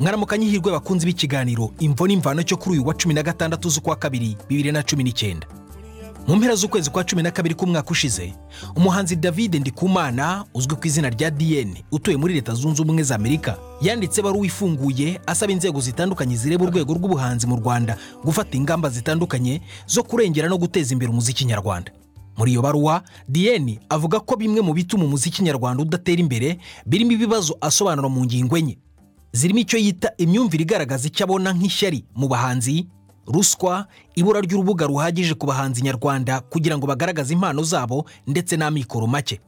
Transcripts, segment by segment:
mwaramukanye ihirwe bakunzi b'ikiganiro imvo n'imvano cyo kuri uyu wa cumi na gatandatu z'ukwa kabiri bibiri na cumi n'icyenda mu mpera z'ukwezi kwa cumi na kabiri k'umwaka ushize umuhanzi david ndikumana uzwi ku izina rya dn utuye muri leta zunze ubumwe za amerika yanditse ibaruwa ifunguye asaba inzego zitandukanye zireba urwego rw'ubuhanzi mu rwanda gufata ingamba zitandukanye zo kurengera no guteza imbere umuziki nyarwanda muri iyo baruwa dn avuga ko bimwe mu bituma umuziki nyarwanda udatera imbere birimo ibibazo asobanura mu ngingo enye zirimo icyo yita imyumvire igaragaza icyo abona nk'ishyari mu bahanzi ruswa ibura ry'urubuga ruhagije ku bahanzi nyarwanda kugira ngo bagaragaze impano zabo ndetse n'amikoro make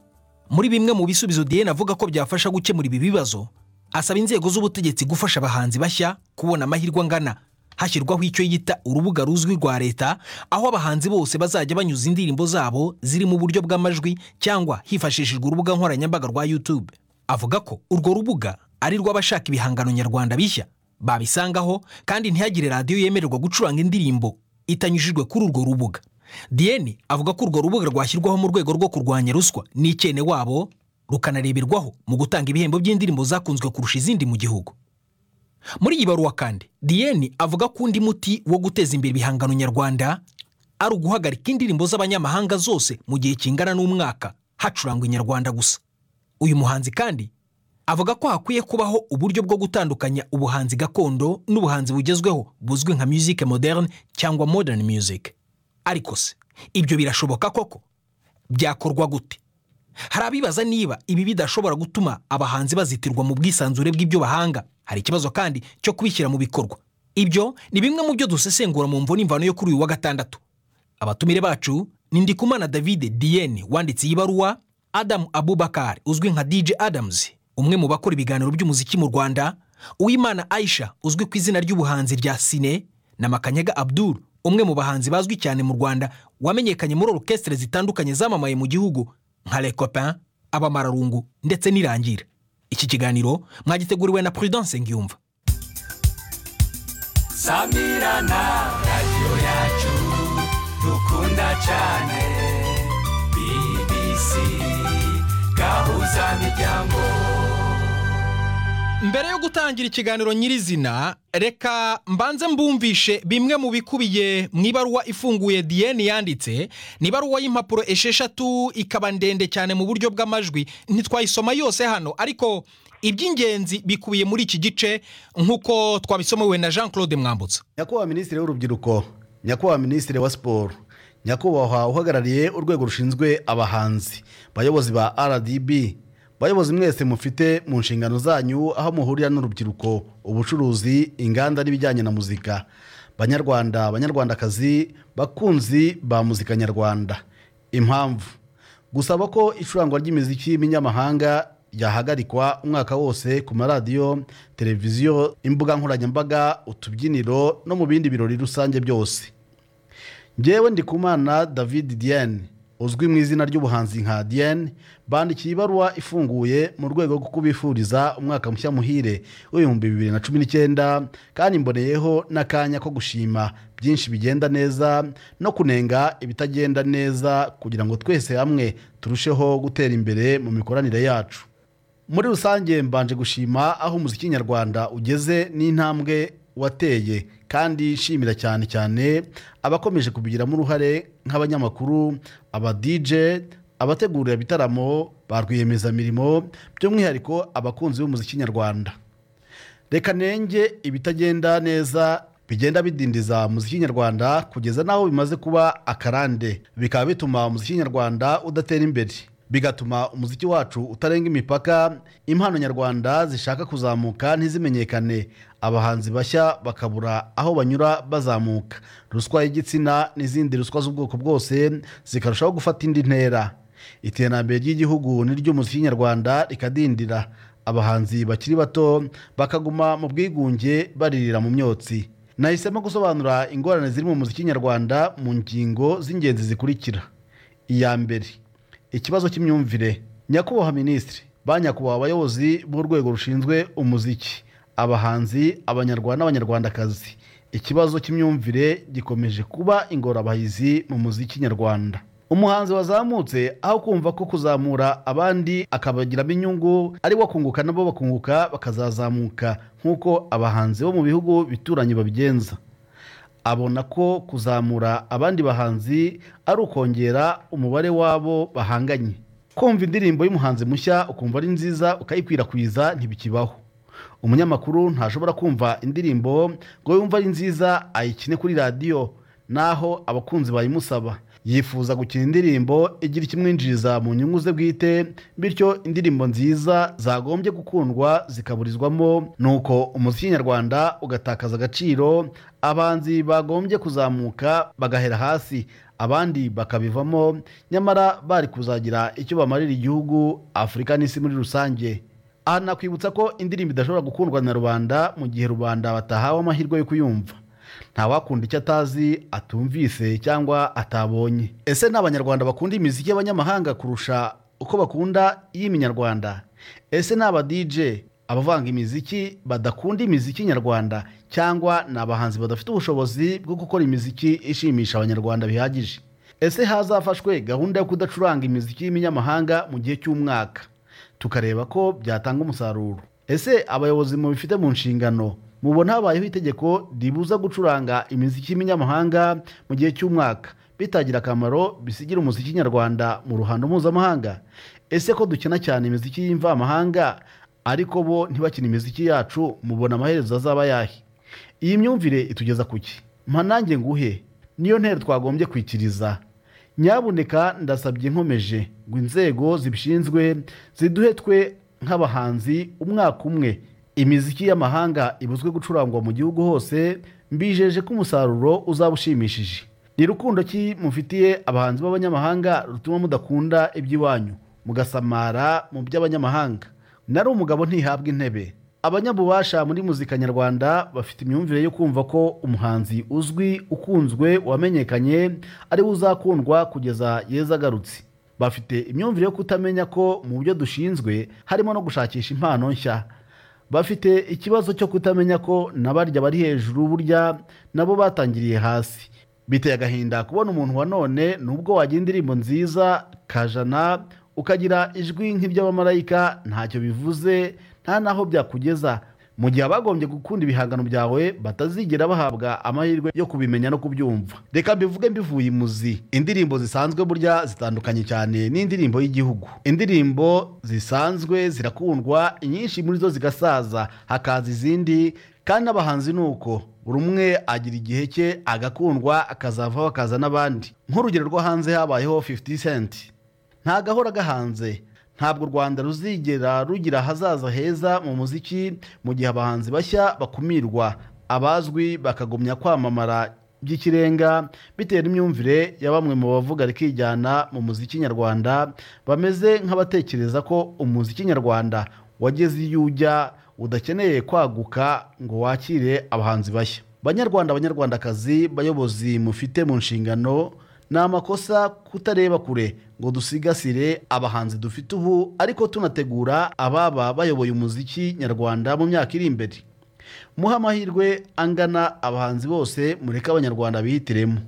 muri bimwe mu bisubizo diane avuga ko byafasha gukemura ibi bibazo asaba inzego z'ubutegetsi gufasha abahanzi bashya kubona amahirwe angana hashyirwaho icyo yita urubuga ruzwi rwa leta aho abahanzi bose bazajya banyuza indirimbo zabo ziri mu buryo bw'amajwi cyangwa hifashishijwe urubuga nkoranyambaga rwa YouTube avuga ko urwo rubuga ari rw'abashaka ibihangano nyarwanda bishya babisangaho kandi ntihagire radiyo yemererwa gucuranga indirimbo itanyujijwe kuri urwo rubuga diane avuga ko urwo rubuga rwashyirwaho mu rwego rwo kurwanya ruswa n'icyene wabo rukanareberwaho mu gutanga ibihembo by'indirimbo zakunzwe kurusha izindi mu gihugu muri iyi baruwa kandi diane avuga ko undi muti wo guteza imbere ibihangano nyarwanda ari uguhagarika indirimbo z'abanyamahanga zose mu gihe kingana n'umwaka hacurangwa inyarwanda gusa uyu muhanzi kandi avuga ko hakwiye kubaho uburyo bwo gutandukanya ubuhanzi gakondo n'ubuhanzi bugezweho buzwi nka music moderne cyangwa modern music ariko se ibyo birashoboka koko byakorwa gute hari abibaza niba ibi bidashobora gutuma abahanzi bazitirwa mu bwisanzure bw'ibyo bahanga hari ikibazo kandi cyo kubishyira mu bikorwa ibyo ni bimwe mu byo dusesengura mu mvo n'imvano yo kuri uyu wa gatandatu abatumire bacu ni Ndikumana David Diene wanditse iyi baruwa Adam Abubakar uzwi nka DJ Adams umwe mu bakora ibiganiro by'umuziki mu Rwanda Uwimana Aisha uzwi ku izina ry'ubuhanzi rya Sine na Makanyaga Abdul umwe mu bahanzi bazwi cyane mu Rwanda wamenyekanye muri orukestre zitandukanye zamamaye mu gihugu nka Les Copains Abamararungu ndetse n'Irangira iki kiganiro mwagiteguriwe na Prudence Ngiyumva samirana radiyo yacu dukunda cyane bbc gahuza miryango mbere yo gutangira ikiganiro nyirizina reka mbanze mbumvishe bimwe mu bikubiye mu ibaruwa ifunguye diane yanditse ni ibaruwa y'impapuro esheshatu ikaba ndende cyane mu buryo bw'amajwi ntitwayisoma yose hano ariko iby'ingenzi bikubiye muri iki gice nk'uko twabisomewe na jean claude mwambutsa nyakubahwa minisitiri w'urubyiruko nyakubahwa minisitiri wa siporo nyakubahwa uhagarariye urwego rushinzwe abahanzi bayobozi ba rdb bayobozi mwese mufite mu nshingano zanyu aho muhurira n'urubyiruko ubucuruzi inganda n'ibijyanye na muzika banyarwanda banyarwandakazi bakunzi ba muzika nyarwanda impamvu gusaba ko icurangwa ry'imiziki y'ibinyamahanga ryahagarikwa umwaka wose ku maradiyo televiziyo imbuga nkoranyambaga utubyiniro no mu bindi birori rusange byose ngewe ndikumana david diane uzwi mu izina ry'ubuhanzi nka diane bandikiye ibaruwa ifunguye mu rwego rwo kubifuriza umwaka mushya muhire w'ibihumbi bibiri na cumi n'icyenda kandi mboneyeho n'akanya ko gushima byinshi bigenda neza no kunenga ibitagenda neza kugira ngo twese hamwe turusheho gutera imbere mu mikoranire yacu muri rusange mbanje gushima aho umuziki nyarwanda ugeze n'intambwe wateye kandi nshimira cyane cyane abakomeje kubigiramo uruhare nk'abanyamakuru aba DJ abategurira ibitaramo ba rwiyemezamirimo by'umwihariko abakunzi b'umuziki nyarwanda reka nenge ibitagenda neza bigenda bidindiza muziki nyarwanda kugeza n'aho bimaze kuba akarande bikaba bituma umuziki nyarwanda udatera imbere bigatuma umuziki wacu utarenga imipaka impano nyarwanda zishaka kuzamuka ntizimenyekane abahanzi bashya bakabura aho banyura bazamuka ruswa y'igitsina n'izindi ruswa z'ubwoko bwose zikarushaho gufata indi ntera iterambere ry'igihugu n'iry'umuziki nyarwanda rikadindira abahanzi bakiri bato bakaguma mu bwigunge baririra mu myotsi nahisemo gusobanura ingorane ziri mu muziki nyarwanda mu ngingo z'ingenzi zikurikira iya mbere ikibazo cy'imyumvire nyakubahwa minisitiri ba nyakubahwa abayobozi b'urwego rushinzwe umuziki abahanzi abanyarwanda n'abanyarwandakazi ikibazo cy'imyumvire gikomeje kuba ingorabahizi mu muziki nyarwanda umuhanzi wazamutse aho kumva ko kuzamura abandi akabagiramo inyungu ari we akunguka nabo bakunguka bakazazamuka nk'uko abahanzi bo mu bihugu bituranye babigenza abona ko kuzamura abandi bahanzi ari ukongera umubare w'abo bahanganye kumva indirimbo y'umuhanzi mushya ukumva ari nziza ukayikwirakwiza ntibikibaho umunyamakuru ntashobora kumva indirimbo ngo yumve ari nziza ayikine kuri radiyo naho abakunzi bayimusaba yifuza gukina indirimbo igira ikimwinjiriza mu nyungu ze bwite bityo indirimbo nziza zagombye gukundwa zikaburizwamo nuko umuziki nyarwanda ugatakaza agaciro abanzi bagombye kuzamuka bagahera hasi abandi bakabivamo nyamara bari kuzagira icyo bamarira igihugu afurika n'isi muri rusange aha nakwibutsa ko indirimbo idashobora gukundwa na rubanda mu gihe rubanda batahawe amahirwe yo kuyumva ntawakunda icyo atazi atumvise cyangwa atabonye ese ni abanyarwanda bakunda imiziki y'abanyamahanga kurusha uko bakunda iy'iminyarwanda ese ni aba DJ abavanga imiziki badakunda imiziki nyarwanda cyangwa ni abahanzi badafite ubushobozi bwo gukora imiziki ishimisha abanyarwanda bihagije ese hazafashwe gahunda yo kudacuranga imiziki y'iminyamahanga mu gihe cy'umwaka tukareba ko byatanga umusaruro ese abayobozi mubifite mu nshingano mubona habayeho itegeko ribuza gucuranga imiziki y'iminyamahanga mu gihe cy'umwaka bitagira akamaro bisigira umuziki nyarwanda mu ruhando mpuzamahanga ese ko dukina cyane imiziki y'imvamahanga ariko bo ntibakina imiziki yacu mubona amaherezo azaba yahe iyi myumvire itugeza ku ki mpa nanjye nguhe niyo ntero twagombye kwikiriza nyabuneka ndasabye nkomeje ngo inzego zibishinzwe ziduhe twe nk'abahanzi umwaka umwe imiziki y'amahanga ibuzwe gucurangwa mu gihugu hose mbijeje ko umusaruro uzaba ushimishije ni rukundo ki mufitiye abahanzi b'abanyamahanga rutuma mudakunda iby'iwanyu mugasamara mu by'abanyamahanga nari umugabo ntihabwa intebe abanyabubasha muri muzika nyarwanda bafite imyumvire yo kumva ko umuhanzi uzwi ukunzwe wamenyekanye ariwe uzakundwa kugeza yeza agarutse bafite imyumvire yo kutamenya ko mu byo dushinzwe harimo no gushakisha impano nshya bafite ikibazo cyo kutamenya ko n'abarya bari hejuru burya nabo batangiriye hasi biteye agahinda kubona umuntu wa none nubwo wagira indirimbo nziza kajana ukagira ijwi nk'iry'abamarayika ntacyo bivuze nta n'aho byakugeza mu gihe abagombye gukunda ibihangano byawe batazigera bahabwa amahirwe yo kubimenya no kubyumva reka mbivuge mbivuye imuzi indirimbo zisanzwe burya zitandukanye cyane n'indirimbo y'igihugu indirimbo zisanzwe zirakundwa inyinshi muri zo zigasaza hakaza izindi kandi n'abahanzi ni uko buri umwe agira igihe cye agakundwa akazavaho akaza n'abandi nk'urugero rwo hanze habayeho 50 cent ntagahora gahanze ntabwo u rwanda ruzigera rugira ahazaza heza mu muziki mu gihe abahanzi bashya bakumirwa abazwi bakagumya kwamamara by'ikirenga bitewe n'imyumvire ya bamwe mu bavuga rikijyana mu muziki nyarwanda bameze nk'abatekereza ko umuziki nyarwanda wageze iyo ujya udakeneye kwaguka ngo wakire abahanzi bashya banyarwanda banyarwandakazi bayobozi mufite mu nshingano ni amakosa kutareba kure ngo dusigasire abahanzi dufite ubu ariko tunategura ababa bayoboye umuziki nyarwanda mu myaka iri imbere muhe amahirwe angana abahanzi bose mureke abanyarwanda bihitiremo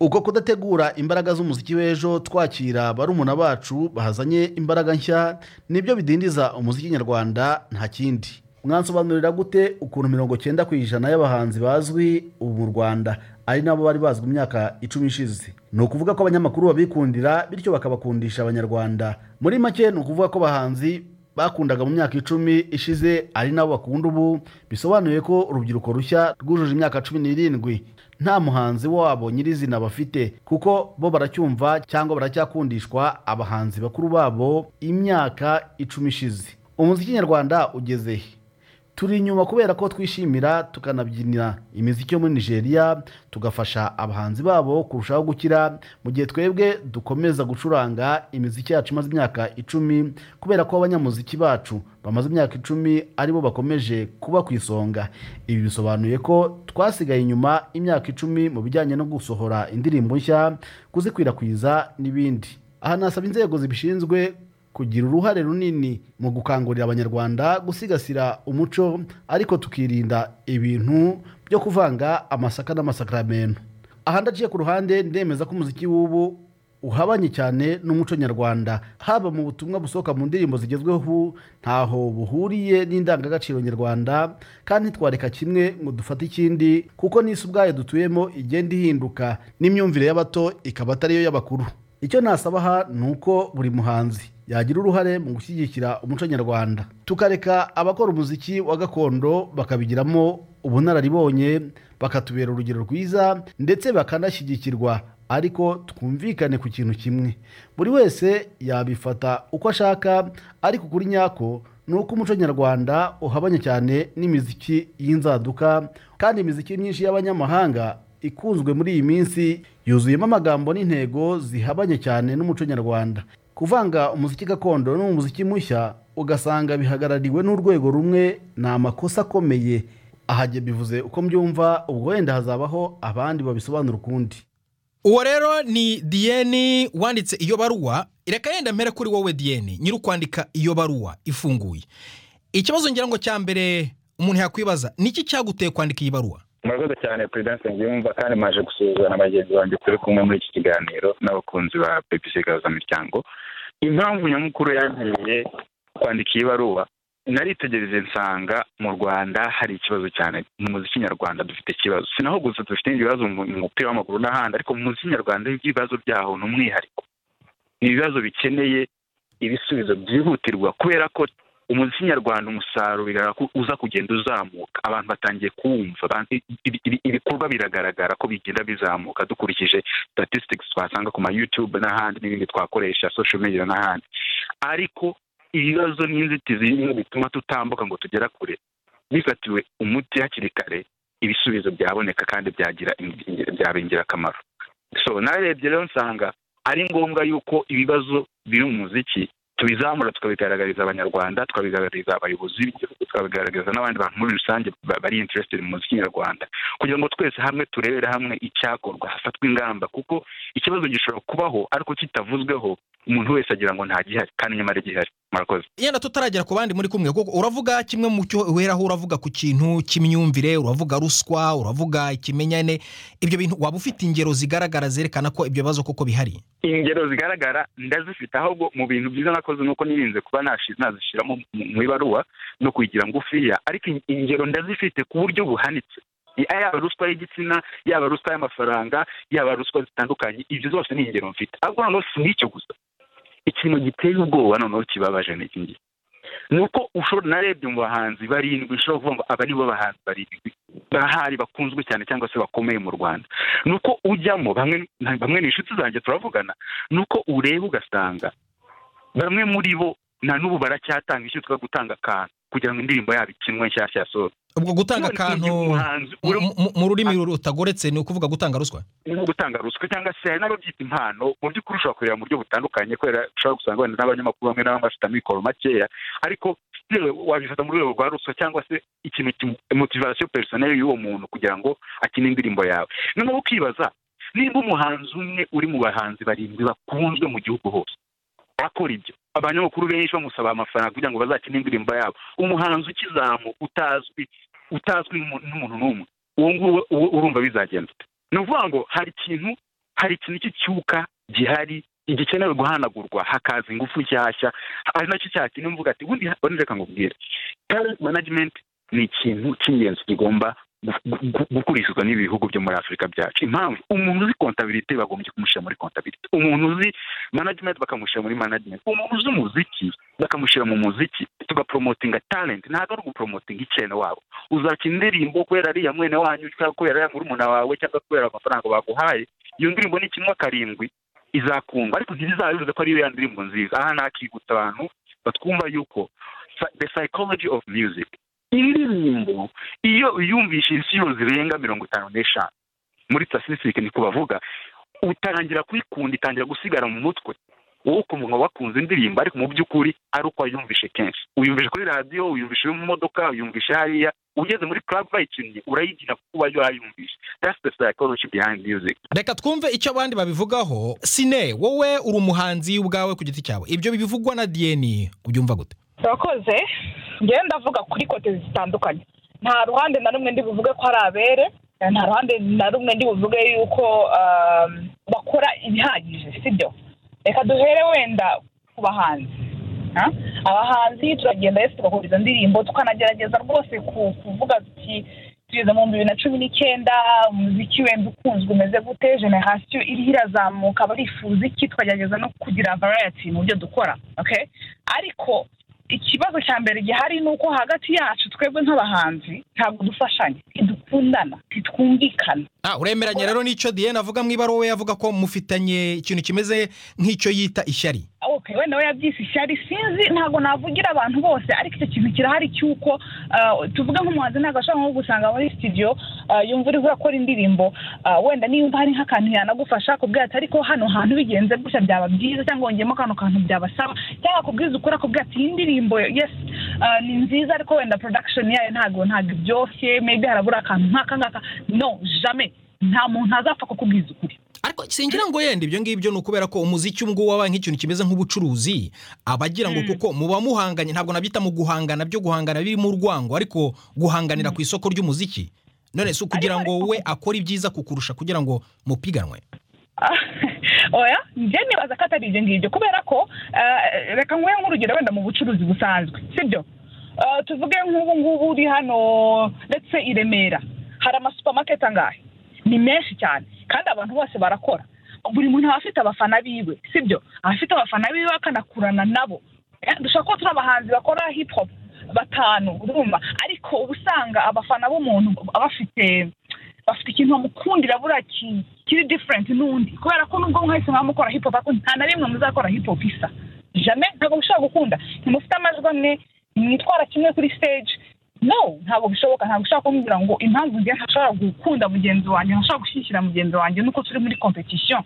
uko kudategura imbaraga z'umuziki w'ejo twakira barumuna bacu bahazanye imbaraga nshya nibyo bidindiza umuziki nyarwanda nta kindi mwansobanurira gute ukuntu mirongo cyenda ku ijana y'abahanzi bazwi ubu mu rwanda ari nabo bari bazwi imyaka icumi ishize ni ukuvuga ko abanyamakuru babikundira bityo bakabakundisha abanyarwanda muri make ni ukuvuga ko abahanzi bakundaga mu myaka icumi ishize ari nabo bakunda ubu bisobanuye ko urubyiruko rushya rwujuje imyaka cumi n'irindwi nta muhanzi wabo nyirizina bafite kuko bo baracyumva cyangwa baracyakundishwa abahanzi bakuru babo imyaka icumi ishize umuziki nyarwanda ugeze he turi inyuma kubera ko twishimira tukanabyinira imiziki yo muri nigeria tugafasha abahanzi babo kurushaho gukira mu gihe twebwe dukomeza gucuranga imiziki yacu imaze imyaka icumi kubera ko abanyamuziki bacu bamaze imyaka icumi aribo bakomeje kuba ku isonga ibi bisobanuye ko twasigaye inyuma imyaka icumi mu bijyanye no gusohora indirimbo nshya kuzikwirakwiza n'ibindi aha nasaba inzego zibishinzwe kugira uruhare runini mu gukangurira abanyarwanda gusigasira umuco ariko tukirinda ibintu byo kuvanga amasaka n'amasakaramentu aha ndaciye ku ruhande ndemeza ko umuziki w'ubu uhabanye cyane n'umuco nyarwanda haba mu butumwa busohoka mu ndirimbo zigezweho ntaho buhuriye n'indangagaciro nyarwanda kandi ntitwareka kimwe ngo dufate ikindi kuko n'isi ubwayo dutuyemo igenda ihinduka n'imyumvire y'abato ikaba atariyo y'abakuru icyo nasaba aha ni uko buri muhanzi yagira uruhare mu gushyigikira umuco nyarwanda tukareka abakora umuziki wa gakondo bakabigiramo ubunararibonye bakatubera urugero rwiza ndetse bakanashyigikirwa ariko twumvikane ku kintu kimwe buri wese yabifata uko ashaka ariko kuri nyako ni uko umuco nyarwanda uhabanye cyane n'imiziki y'inzaduka kandi imiziki myinshi y'abanyamahanga ikunzwe muri iyi minsi yuzuyemo amagambo n'intego zihabanye cyane n'umuco nyarwanda kuvanga umuziki gakondo n'umuziki mushya ugasanga bihagarariwe n'urwego rumwe ni amakosa akomeye ahajye bivuze uko mbyumva ubwo wenda hazabaho abandi babisobanura ukundi uwo rero ni diyeni wanditse iyo baruwa reka yenda mpere kuri wowe diyeni nyiri ukwandika iyo baruwa ifunguye ikibazo ngira ngo cya mbere umuntu yakwibaza ni iki cyaguteye kwandika iyi baruwa murakoze cyane perezidansi ngiyumva kandi maje gusuhuza na bagenzi banjye turi kumwe muri iki kiganiro n'abakunzi ba pepisi gahuzamiryango impamvu nyamukuru yantereye kwandika iyi baruwa naritegereje nsanga mu rwanda hari ikibazo cyane mu muziki nyarwanda dufite ikibazo si naho gusa dufite ibibazo mu mu mupira w'amaguru n'ahandi ariko mu muziki nyarwanda ibibazo byaho ni umwihariko ni ibibazo bikeneye ibisubizo byihutirwa kubera ko umuziki nyarwanda umusaruro bigaragara ko uza kugenda uzamuka abantu batangiye kuwumva abantu- ibi- ibi- ibikorwa biragaragara ko bigenda bizamuka dukurikije statistics twasanga ku ma youtube n'ahandi n'ibindi twakoresha social media n'ahandi ariko ibibazo n'inzitizi bimwe bituma tutambuka ngo tugera kure bifatiwe umuti hakiri kare ibisubizo byaboneka kandi byagira ingi- byaba ingirakamaro so narebye rero nsanga ari ngombwa yuko ibibazo biri mu muziki tubizamura tukabigaragariza abanyarwanda tukabigaragariza abayobozi b'igihugu tukabigaragariza n'abandi bantu muri rusange ba- bari interested mu muziki nyarwanda kugira ngo twese hamwe turebere hamwe icyakorwa hafatwe ingamba kuko ikibazo gishobora kubaho ariko kitavuzweho umuntu wese agira ngo nta gihari kandi nyamara gihari murakoze yenda tutaragera ku bandi muri kumwe kuko uravuga kimwe mu cyo weraho uravuga ku kintu cy'imyumvire uravuga ruswa uravuga ikimenyane ibyo bintu waba ufite ingero zigaragara zerekana ko ibyo bibazo koko bihari ingero zigaragara ndazifite ahubwo mu bintu byiza nakoze ni uko nirinze kuba nashi- nazishyiramo mu- mu ibaruwa no kuyigira ngufiya ariko in- ingero ndazifite ku buryo buhanitse I- yaba ruswa y'igitsina yaba ruswa y'amafaranga yaba ruswa zitandukanye ibyo zose ni ingero mfite ariko noneho si n'icyo gusa ikintu giteye ubwoba noneho kibabaje ni iki ngiki ni uko ushobora narebye mu bahanzi barindwi ushobora kuvuga ngo aba ni bo bahanzi barindwi bahari bakunzwe cyane cyangwa se bakomeye mu rwanda ni uko ujyamo bamwe bamwe ni inshuti zanjye turavugana ni uko ureba ugasanga bamwe muri bo na n'ubu baracyatanga icyo twa gutanga akantu kugira ngo indirimbo yabo ikinwe nshyashya yasohoke ubwo gutanga akantu umuhanzi mu- uri- mu- mu rurimi rutagoretse ni ukuvuga gutanga ruswa ni nko gutanga ruswa cyangwa se hari n'ababyita impano mu by'ukuri ushobora kureba mu buryo butandukanye kubera ushobora gusanga wenda n'abanyamakuru bamwe na bamwe bafite amikoro makeya ariko still wabifata mu rwego rwa ruswa cyangwa se ikintu ki- motivation personnel y'uwo muntu kugira ngo akine indirimbo yawe noneho ukibaza niba umuhanzi umwe uri mu bahanzi barindwi bakunzwe mu gihugu hose akora ibyo abanyamakuru benshi bamusaba amafaranga kugira ngo bazakine indirimbo yabo umuhanzi ukizamuka utazwi utazwi n'umu- n'umuntu n'umwe uwo nguwo uwo urumva bizagenda ute ni ukuvuga ngo hari ikintu hari ikintu cy'icyuka gihari gikenewe guhanagurwa hakaza ingufu nshyashya ari nacyo cyakintu mvuga ati ubundi ubundi reka nkubwire talent management ni ikintu cy'ingenzi kigomba gu- gu- gukurikizwa n'ibihugu byo muri afurika byacu impamvu umuntu uzi kontabilite bagombye kumushyira muri kontabilite umuntu uzi management bakamushyira muri management umuntu uzi umuziki bakamushyira mu muziki tugaporomotinga talent ntabwo ari uguporomotinga ikintu wabo uzakina indirimbo kubera ariya mwene wanyu cyangwa kubera ariya murumuna wawe cyangwa kubera amafaranga baguhaye iyo ndirimbo ni kimwe karindwi izakundwa ariko ntibizabivuze ko ariyo ya ndirimbo nziza aha nakigutsa abantu batwumva yuko psy- the psychology of music indirimbo iyo uyumvishe inshuro zirenga mirongo itanu n'eshanu muri statistics niko bavuga utangira kuyikunda itangira gusigara mu mutwe wowe ukumva ngo wakunze indirimbo ariko mu by'ukuri ari uko wayumvishe kenshi uyumvishe kuri radiyo uyumvishe uri mu modoka uyumvishe hariya ugeze muri club bayikinnye urayigira kuko uba wayumvishe that's the psychology behind music reka twumve icyo abandi babivugaho sine wowe uri umuhanzi ubwawe ku giti cyawe ibyo bivugwa na diyeni ubyumva gute urakoze njyewe ndavuga kuri kote zitandukanye nta ruhande na rumwe ndi buvuge ko ari abere nta ruhande na rumwe ndi buvuge yuko um, bakora ibihagije sibyo reka duhere wenda ku bahanzi ha? abahanzi turagenda rero tugakora indirimbo tukanagerageza rwose ku- kuvuga tuti tugeze mu bihumbi bibiri na cumi n'icyenda umuziki wenda ukunzwe umeze gute generasiyo iriho irazamuka barifuza iki tukagerageza no kugira varayati mu byo dukora okay? ariko ikibazo cya mbere gihari ni uko hagati yacu twebwe nk'abahanzi ntabwo dufashanya ntidukundana ntitwumvikana Ah, uremeranya rero n'icyo Diane avuga mu ibaruwa yavuga ko mufitanye ikintu kimeze nk'icyo yita ishyari okay wenda we yabyise ishyari sinzi ntabwo navugira abantu bose ariko icyo kintu kirahari cy'uko ah, tuvuge nk'umuhanzi ntabwo ashobora nko gusanga muri studio ah, yumva uri urakora indirimbo ah, wenda niba hari nk'akantu yanagufasha akubwira ati ariko hano hantu bigenze gutya byaba byiza cyangwa wongeyemo kano kantu byabasaba cyangwa akubwiza ukora akubwira ati iyi ndirimbo yes ah, ni nziza ariko wenda production yayo ntabwo ntabwo ibyoshye maybe harabura akantu nk'aka ngaka no jamais nta muntu azapfa kukubwiza ukuri ariko singira ngo yenda ibyo ngibyo ni ukubera ko umuziki ubu ngubu wabaye nk'ikintu kimeze nk'ubucuruzi abagira ngo kuko muba muhanganye ntabwo nabyita mu guhangana byo guhangana birimo urwango ariko guhanganira ku isoko ry'umuziki none si ukugira ngo we akore ibyiza kukurusha kugira ngo mupiganwe Ah, oya njye nibaza ko atari ibyo ngibyo kubera ko eh, reka nguhe nk'urugero wenda mu bucuruzi busanzwe sibyo Eh, tuvuge nk'ubu ngubu uri hano ndetse i remera hari amasupamaketi angahe ni menshi cyane kandi abantu bose barakora buri muntu aba afite abafana biwe sibyo aba afite abafana biwe akanakurana nabo Eh, dushobora kuba turi abahanzi bakora hip hop batanu urumva ariko uba usanga abafana b'umuntu bafite bafite ikintu bamukundira buriya ki- kiri diferenti n'undi kubera ko nubwo mwahise mwamukora hip hop ariko nta na rimwe muzakora hip hop isa jame ntabwo mushobora gukunda ntimufite amajwi amwe ntimwitwara kimwe kuri stage no ntabwo bishoboka ntabwo ushobora kumubwira ngo impamvu njye ntashobora gukunda mugenzi wanjye ntashobora gushyikira mugenzi wanjye nuko turi muri competition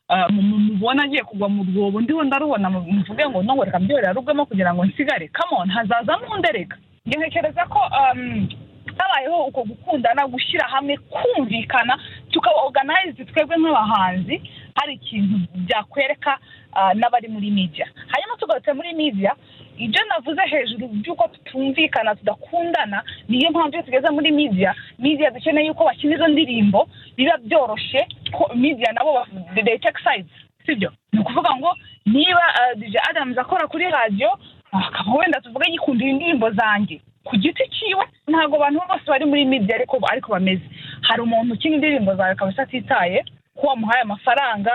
Ah, mu- mu- mubona agiye kugwa mu rwobo ndiho ndarubona mu- muvuge ngo no reka mbyora rugwemo kugira ngo nsigare come on hazazamo undi reka njye ntekereza ko um, habayeho uko gukundana gushyira hamwe kumvikana tukaba organize twebwe nk'abahanzi hari ikintu byakwereka ah, n'abari muri media hanyuma tugarutse muri media ibyo navuze hejuru by'uko tutumvikana tudakundana niyo mpamvu iyo tugeze muri media media dukeneye yuko bakina izo ndirimbo biba byoroshye ko media nabo ba- they- they take sides sibyo ni ukuvuga ngo niba ah, DJ Adams akora kuri radiyo akaba wenda tuvuge yikundira indirimbo zanjye ku giti cyiwe ntabwo abantu bose bari muri media ariko ariko bameze hari umuntu ukina indirimbo zawe kabisa atitaye ko wamuhaye amafaranga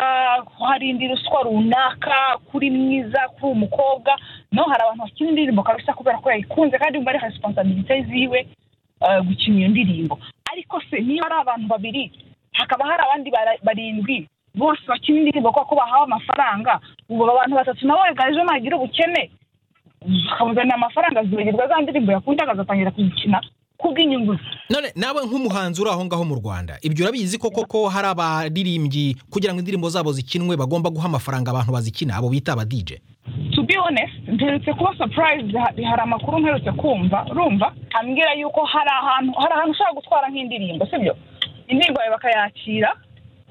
ko hari indi ruswa runaka kuri mwiza kuri umukobwa no hari abantu bakina indirimbo kabisa kubera ko yayikunze kandi umva ari responsibility ziwe eh, gukina iyo ndirimbo ariko se niba ari abantu babiri hakaba hari abandi bara- barindwi bose bakina indirimbo kubera ko bahawe amafaranga ubu abantu batatu nabo ejo nagira ubukene akamuzanira amafaranga zibagirwa za ndirimbo yakundaga agatangira kuzikina kubw'inyungu ze none nawe nk'umuhanzi uri aho ngaho mu rwanda ibyo urabizi ko koko hari abaririmbyi kugira ngo indirimbo zabo zikinwe bagomba guha amafaranga abantu bazikina abo bita aba dj to be honest mperutse kuba surprise ha- hari amakuru mperutse kumva rumva ambwira yuko hari ahantu hari ahantu ushobora gutwara nk'indirimbo sibyo indirimbo yawe bakayakira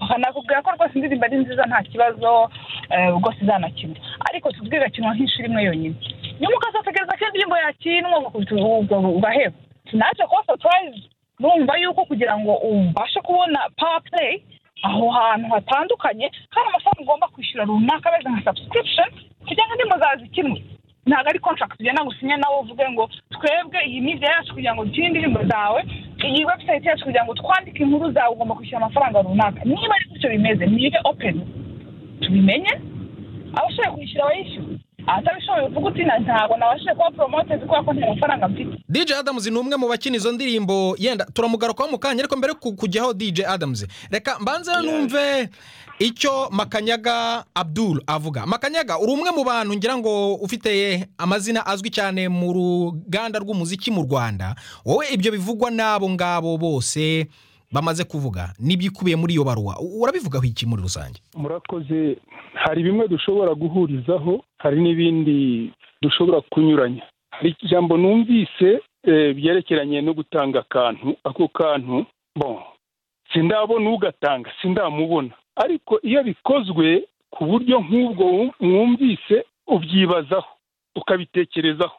bakanakubwira ko rwose indirimbo ari nziza nta kibazo eh, rwose izanakina ariko tuvuge igakinwa nk'inshuro imwe yonyine nyuma ukazategereza ko indirimbo yakinwa ugakubita ubu- ugaheba naje kuba surprise numva yuko kugira ngo ubashe kubona power play aho hantu hatandukanye hari amafaranga ugomba kwishyura runaka ameze nka subscription kugira ngo indirimbo zawe zikinwe ntabwo ari contract ugenda gusinya nawe uvuge ngo twebwe iyi media yacu kugira ngo dukine indirimbo zawe iyi website yacu kugira ngo twandike inkuru zawe ugomba kwishyura amafaranga runaka niba ari gutyo bimeze nibe open tubimenye abashoboye kwishyura bayishyura atabishoboye uvuga uti "Na- ntabwo nabashije kuba promoted kubera ko nta mafaranga mfite DJ Adams ni umwe mu bakina izo ndirimbo yenda turamugarukaho mu kanya ariko mbere yo ku- kujyaho DJ Adams reka mbanze numve icyo Makanyaga Abdul avuga Makanyaga uri umwe mu bantu ngira ngo ufite amazina azwi cyane mu ruganda rw'umuziki mu Rwanda wowe ibyo bivugwa n'abo ngabo bose bamaze kuvuga n'ibyikubiye muri iyo baruwa U- urabivugaho iki muri rusange murakoze hari bimwe dushobora guhurizaho hari n'ibindi dushobora kunyuranya hari ijambo numvise eh, byerekeranye no gutanga akantu ako kantu bon sindabona ugatanga sindamubona ariko iyo bikozwe ku buryo nk'ubwo wum- mwumvise ubyibazaho ukabitekerezaho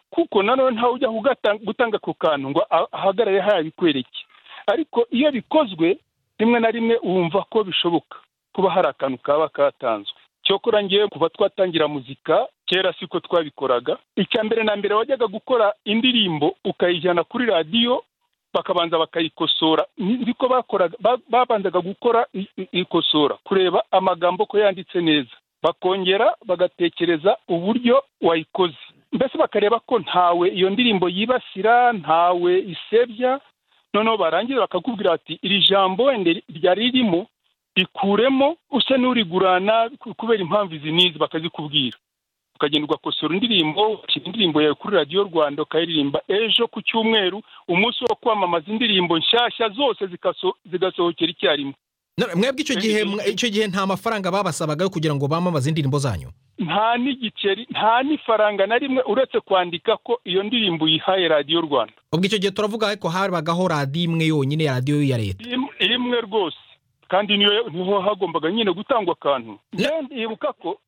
kuko nanone ntawe ujya kugatanga- gutanga ako kantu ngo a- ahagarare hariya bikwereke ariko iyo bikozwe rimwe na rimwe wumva ko bishoboka kuba hari akantu kaba katanzwe cyokora ngewe kuva twatangira muzika kera siko twabikoraga icya mbere na mbere wajyaga gukora indirimbo ukayijyana kuri radiyo bakabanza bakayikosora nzi ko bakoraga ba- babanzaga gukora i- i- ikosora kureba amagambo ko yanditse neza bakongera bagatekereza uburyo wayikoze mbese bakareba ko ntawe iyo ndirimbo yibasira ntawe isebya noneho barangiza bakakubwira bati iri jambo wenda ryari ririmo rikuremo usa n'urigurana ku- kubera impamvu izi n'izi bakazikubwira ukagenda ugakosora indirimbo ushyira indirimbo yawe kuri radiyo rwanda ukayiririmba ejo ku cyumweru umunsi wo kwamamaza indirimbo nshyashya zose zikaso- zigasohokera icyarimwe None Mwebwe icyo gihe mwa- icyo gihe nta mafaranga babasabaga yo kugira ngo bamamaze indirimbo zanyu nta n'igiceri nta n'ifaranga na rimwe uretse kwandika ko iyo ndirimbo uyihaye radiyo rwanda ubwo icyo gihe turavuga ariko habagaho radiyo imwe yonyine radiyo ya leta Im- imwe rwose kandi niyo- niho hagombaga nyine gutangwa akantu Njyewe ndibuka ko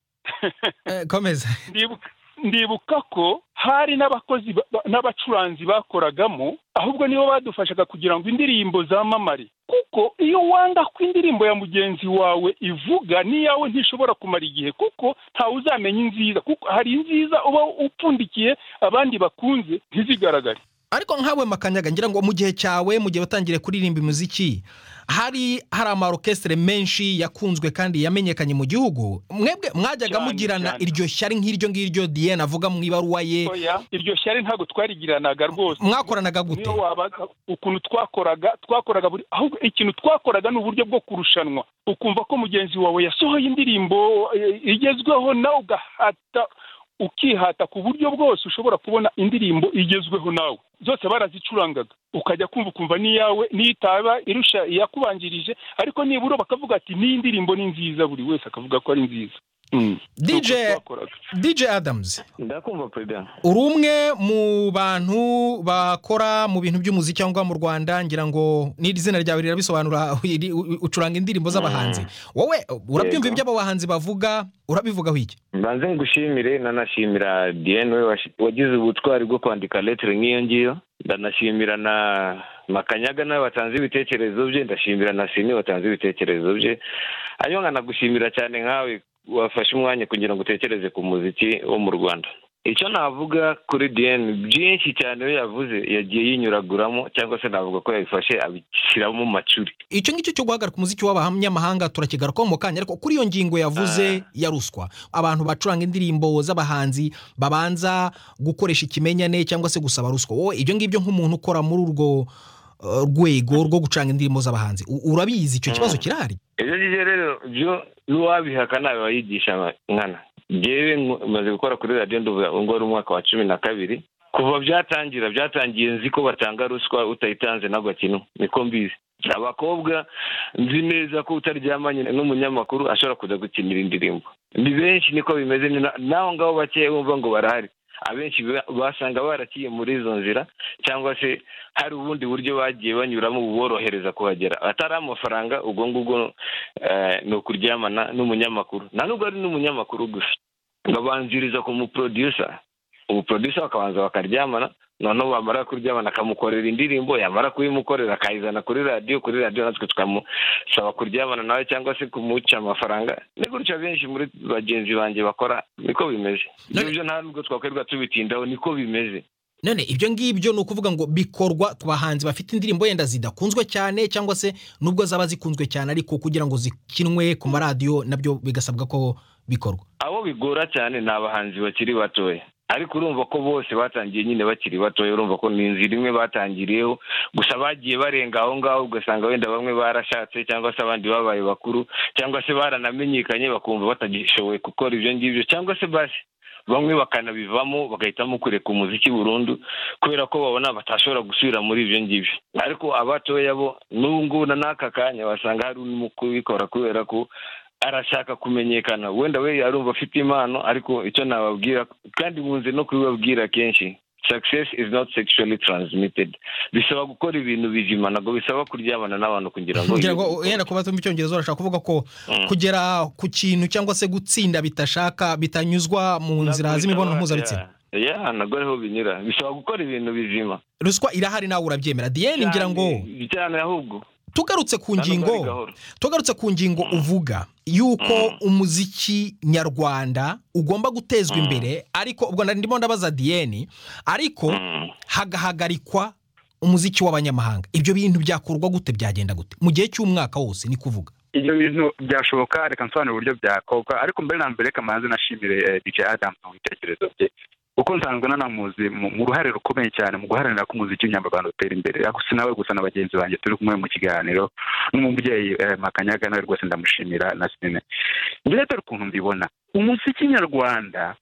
Eh, komeza ndibuka ndibuka ko hari n'abakozi ba- ba- n'abacuranzi bakoragamo ahubwo nibo badufashaga kugira ngo indirimbo zamamare kuko iyo wanga ko indirimbo ya mugenzi wawe ivuga n'iyawe ntishobora kumara igihe kuko ntawe uzamenya inziza kuko hari inziza uba upfundikiye abandi bakunze ntizigaragare ariko nkawe makanyaga ngira ngo mu gihe cyawe mu gihe watangiriye kuririmba imiziki hari hari amarokesitire menshi yakunzwe kandi yamenyekanye mu gihugu mwebwe mwajyaga Cyane, mugirana cyane. iryo shyari nk'iryo ngiryo diyene avuga mu ibaruwa ye oya iryo shyari ntabwo twarigiranaga rwose mwakoranaga gute niyo wabaga ukuntu twakoraga twakoraga buri ahubwo ikintu twakoraga ni uburyo bwo kurushanwa ukumva ko mugenzi wawe yasohoye indirimbo eh, igezweho nawe ugahata ukihata ku buryo bwose ushobora kubona indirimbo igezweho nawe zose barazicurangaga ukajya kumva ukumva n'iyawe n'itaba irusha iyakubanjirije ariko nibura bakavuga ati n'iyi ndirimbo ni nziza buri wese akavuga ko ari nziza Mm. DJ Ni uko twakoraga. DJ Adams ndakumva perezida uri umwe mu bantu bakora mu bintu by'umuziki cyangwa mu Rwanda ngira ngo n'iri zina ryawe rirabisobanura iri- u- ucuranga indirimbo z'abahanzi wowe urabyumva Yego. ibyo abo bahanzi bavuga urabivugaho iki mbanze ngushimire nanashimira diane we washi- wagize ubutwari bwo kwandika letere nk'iyo ngiyo ndanashimira na makanyaga nawe watanze ibitekerezo bye ndashimira na sini watanze ibitekerezo bye hanyuma nkanagushimira cyane nkawe wafashe umwanya kugira ngo utekereze ku muziki wo mu rwanda icyo navuga kuri diane byinshi cyane we yavuze yagiye yinyuraguramo cyangwa se navuga ko yabifashe abishyiramo macuri icyo ngicyo cyo guhagarika umuziki w'abanyamahanga turakigarukaho mu kanya ariko kuri iyo ngingo yavuze ya ruswa abantu bacuranga indirimbo z'abahanzi babanza gukoresha ikimenyane cyangwa se gusaba ruswa wowe ibyo ngibyo nk'umuntu ukora muri urwo eh, rwego rwo gucuranga indirimbo z'abahanzi u- urabizi icyo kibazo kirahari ibyo ngibyo rero byo n'uwabihaka ntawe wayigisha nkana ngewe nko- maze gukora kuri radiyo nduvuga ubu ngubu ari umwaka wa cumi na kabiri kuva byatangira byatangiye nzi ko batanga ruswa utayitanze n'agakino niko mbizi abakobwa nzi neza ko utaryamanye n'umunyamakuru ashobora kuza gukinira indirimbo ni benshi niko bimeze ni na- n'aho ngaho bakeya bumva ngo barahari abenshi ba- basanga baraciye muri izo nzira cyangwa se hari ubundi buryo bagiye banyuramo buborohereza kuhagera atari amafaranga ubwo ngubwo eh, ni ukuryamana n'umunyamakuru nta nubwo ari n'umunyamakuru gusa babanziriza ku muprodusa umuprodusa bakabanza bakaryamana noneho bamara kuryamana akamukorera indirimbo yamara kuyimukorera akayizana kuri radiyo kuri radiyo natwe tukamusaba kuryamana nawe cyangwa se kumuca amafaranga ni gutya benshi muri bagenzi banjye bakora niko bimeze None- ibyo nta nubwo twakwirirwa tubitindaho niko bimeze none ibyo ngibyo ni ukuvuga ngo bikorwa ku bahanzi bafite indirimbo yenda zidakunzwe cyane cyangwa se nubwo zaba zikunzwe cyane ariko kugira ngo zikinwe ku maradiyo nabyo bigasabwa ko bikorwa abo bigora cyane ni abahanzi bakiri batoya ariko urumva ko bose batangiye nyine bakiri batoya urumva ko ni inzira imwe batangiriyeho gusa bagiye barenga aho ngaho ugasanga wenda bamwe barashatse cyangwa se abandi babaye bakuru cyangwa se baranamenyekanye bakumva batagishoboye gukora ibyo ngibyo cyangwa se basi bamwe bakanabivamo bagahitamo kureka umuziki burundu kubera ko babona batashobora gusubira muri ibyo ngibyo ariko abatoya bo n'ubu ngubu na n'aka kanya wasanga hari urimo kubikora kubera ko arashaka kumenyekana wenda we arumva afite impano ariko icyo nababwira kandi nkunze no kubibabwira kenshi success is not sexually transmitted bisaba gukora ibintu bizima ntabwo bisaba kuryamana n'abantu kugira ngo kugira ngo yenda kuba tumva icyongereza urashaka kuvuga ko Mm. kugera ku kintu cyangwa se gutsinda bitashaka bitanyuzwa mu nzira z'imibonano mpuzabitsina ya ntabwo ariho binyura bisaba gukora ibintu bizima ruswa irahari nawe urabyemera diyeni ngira ngo cyane ahubwo tugarutse ku Hano bari ngingo gahoro. tugarutse ku ngingo uvuga yuko umuziki nyarwanda ugomba gutezwa imbere ariko ubwo nari ndimo ndabaza diyeni ariko Mm. hagahagarikwa umuziki w'abanyamahanga ibyo bintu byakorwa gute byagenda gute mu gihe cy'umwaka wose ni kuvuga ibyo bintu byashoboka reka nsobanure uburyo byakorwa ariko mbere na mbere kamanzi nashimire eh, dj adamu mu bitekerezo bye kuko nsanzwe nanamuzi mu mu ruhare rukomeye cyane mu guharanira ko umuziki w'inyarwanda utera imbere ariko si nawe gusa na bagenzi banjye turi kumwe mu kiganiro n'umubyeyi eh, makanyaga nawe rwose ndamushimira na sine mbere dore ukuntu mbibona umuziki nyarwanda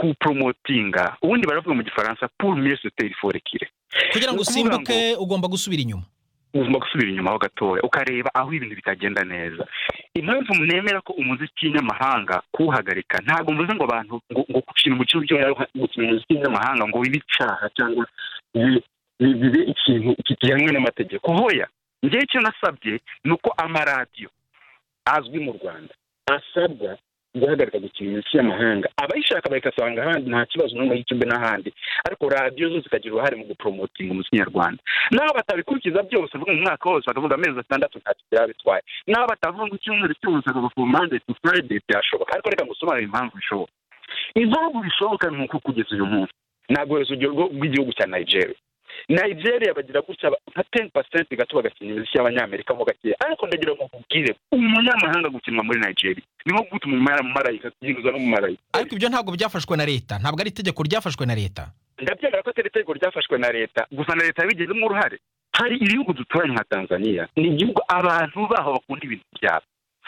kuporomotinga ubundi baravuga mu gifaransa pour mieux se faire forekire kugira ngo Ni ukuvuga usimbuke ugomba gusubira inyuma ugomba gusubira inyuma ho gatoya ukareba aho ibintu bitagenda neza impamvu nemera ko umuziki w'inyamahanga kuwuhagarika ntabwo mvuze ngo abantu ngo ngo gukina umukino uryohera gukina umuziki w'inyamahanga ngo bibe icyaha cyangwa bi- bi- bibe ikintu kigenwe n'amategeko hoya njyewe icyo nasabye ni uko amaradiyo azwi mu rwanda asabwa guhagarika gukina imiziki y'amahanga abayishaka bayikasanga ahandi nta kibazo n'umwe y'ikimbe n'ahandi ariko radiyo zo zikagira uruhare mu guporomotinga umuziki nyarwanda n'aho batabikurikiza byose uvuga mu mwaka wose bakavuga amezi atandatu ntacyo byaba bitwaye n'aho batavuga ngo icyumweru cyose bakavuga ku mpande tu furayide byashoboka ariko reka ngusobanurire impamvu bishoboka impamvu bishoboka ni uko kugeza uyu munsi nagoreza urugero rw'igihugu cya nigeria nigeria bagira gutya ba- nka teni pasenti gato bagakina imiziki y'abanyamerika mo gakeya ariko ndagira ngo nkubwire umunyamahanga gukinwa muri nigeria ni nko guta umumara- umumarayika kuyiruza n'umumarayika ariko ibyo ntabwo byafashwe na leta ntabwo ari itegeko ryafashwe na leta ndabyemera ko atari itegeko ryafashwe na leta gusa na leta yabigizemo uruhare hari ibihugu duturanye nka tanzania ni igihugu abantu baho bakunda ibintu byabo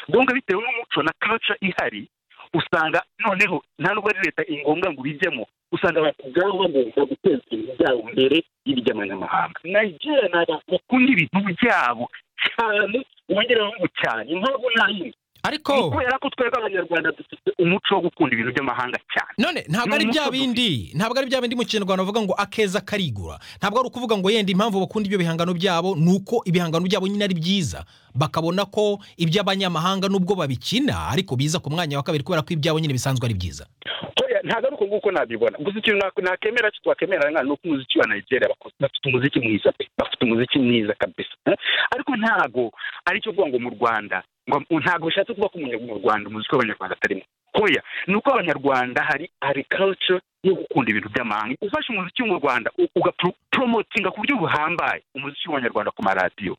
donka bitewe n'umuco na kaca ihari usanga noneho nta nubwo ari leta ingombwa ngo ubijyemo usanga abantu ubwabo bagomba guteza ibintu byabo mbere y'iby'amanyamahanga nigeria ni abantu bakunda ibintu byabo cyane wongeraho ngo cyane impamvu nayindi ariko ni kubera ko twebwe abanyarwanda dufite umuco wo gukunda ibintu by'amahanga cyane none ntabwo ari Ni bya umuco bindi ntabwo ari bya bindi mu kinyarwanda bavuga ngo akeza karigura ntabwo ari ukuvuga ngo yenda impamvu bakunda ibyo bihangano byabo ni uko ibihangano byabo nyine ari byiza bakabona ko iby'abanyamahanga nubwo babikina ariko biza ku mwanya wa kabiri kubera ko ibyabo nyine bisanzwe ari byiza Oya, ntabwo ari uko nguko nabibona gusa ikintu nak- nakemera cyo twakemera ni uko umuziki wa nigeria bako- bafite umuziki mwiza pe bafite umuziki mwiza kabisa Eh? ariko ntabwo ari cyo kuvuga ngo mu rwanda ngo- ntabwo bishatse kuvuga ko umunya- mu rwanda umuziki w'abanyarwanda atarimo hoya ni uko abanyarwanda hari hari culture yo gukunda ibintu by'amahanga ufashe umuziki wo mu rwanda ugapromotinga ku buryo buhambaye umuziki w'abanyarwanda ku maradiyo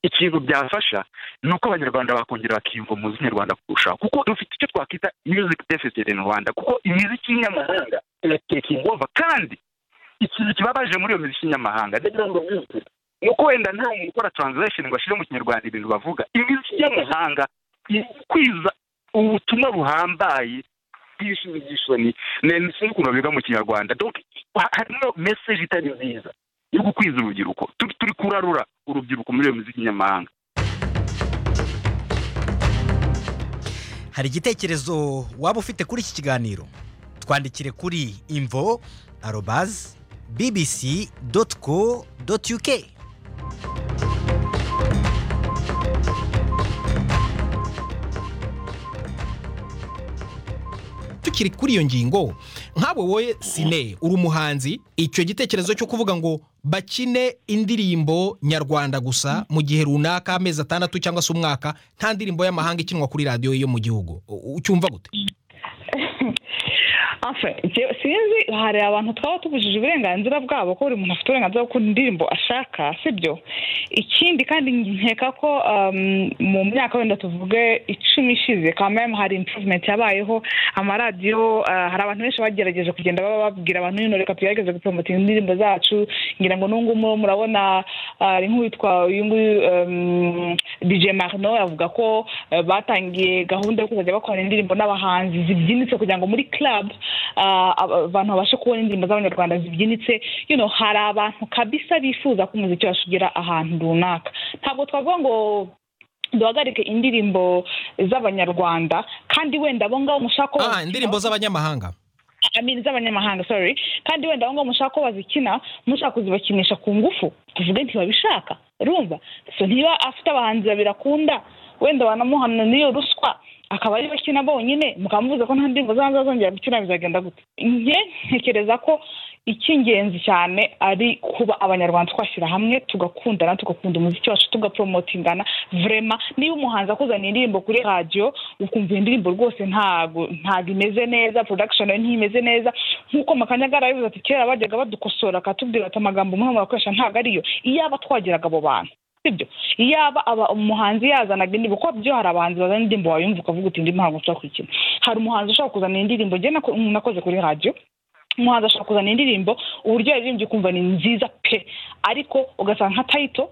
ikintu byafasha ni uko abanyarwanda bakongera bakiyumva mu muziki nyarwanda kurushaho kuko dufite icyo twakwita music deficit in rwanda kuko imiziki y'inyamahanga iratekinga over kandi ikintu kibabaje muri iyo miziki y'inyamahanga ndagira ngo mbivuge ni uko wenda nta muntu ukora translation ngo ashyire mu kinyarwanda ibintu bavuga imiziki y'amahanga iri kwiza ubutumwa buhambaye bw'ibisubizo by'isoni ni sinzi ukuntu babivuga mu kinyarwanda donc ha- harimo message itari nziza yo gukwiza urubyiruko turi turi kurarura urubyiruko muri iyo miziki y'amahanga hari igitekerezo waba ufite kuri iki kiganiro twandikire kuri imvo arobazi bbc doti co doti uk tukiri kuri iyo ngingo nkawe wowe sine uri umuhanzi icyo gitekerezo cyo kuvuga ngo bakine indirimbo nyarwanda gusa mu gihe runaka amezi atandatu cyangwa se umwaka nta ndirimbo y'amahanga ikinwa kuri radiyo yo mu gihugu U- ucyumva gute Enfin, njye- sinzi hari abantu twaba tubujije uburenganzira bwabo ko buri muntu afite uburenganzira bwo gukora indirimbo ashaka sibyo ikindi kandi nkeka ko um, mu myaka wenda tuvuge icumi ishize kamem hari improvement yabayeho amaradiyo uh, hari abantu benshi bagerageje kugenda baba babwira abantu "Nino, reka tugerageze gupromotinga indirimbo zacu ngira ngo n'ubu ngubu murabona hari nk'uwitwa uyu nguyu um, DJ Marno avuga ko eh, batangiye gahunda yo kuzajya bakora indirimbo n'abahanzi zibyinitse kugira ngo muri club ah, aba- abantu babashe kubona indirimbo z'abanyarwanda zibyinitse you know hari abantu kabisa bifuza ko umuziki wacu ugera ahantu runaka ntabwo twavuga ngo duhagarike indirimbo z'abanyarwanda kandi wenda abo ngabo mushaka ko ah bazikina- indirimbo z'abanyamahanga I mean, z'abanyamahanga sorry kandi wenda ahongaho mushaka ko bazikina mushaka kuzibakinisha ku ngufu tuvuge ntibabishaka urumva so ntiba afite abahanzi babiri akunda wenda banamuhana n'iyo ruswa akaba ariyo akina bonyine mukaba muvuze ko nta ndirimbo zanjye azongera gukina bizagenda gute njye ntekereza ko icy'ingenzi cyane ari kuba abanyarwanda twashyira hamwe tugakundana tugakunda umuziki wacu tugaporomotingana vrema niba umuhanzi akuzaniye indirimbo kuri radiyo ukumva iyo ndirimbo rwose ntago ntago imeze neza production nayo ntimeze neza nk'uko makanyagara yabivuze ati kera bajyaga badukosora akatubwira ati amagambo umwe murakoresha ntago ariyo iyaba twageraga abo bantu sibyo iyaba aba umuhanzi yazanaga indirimbo kuko byo hari abahanzi bazana indirimbo wayumva ukavuga uti indi ntabwo nshobora kuyikina hari umuhanzi ushobora kuzana indirimbo njye nako- nakoze kuri radiyo umuhanzi ashobora kuzana indirimbo uburyo yaririmbye ukumva ni nziza pe ariko ugasanga nka tayito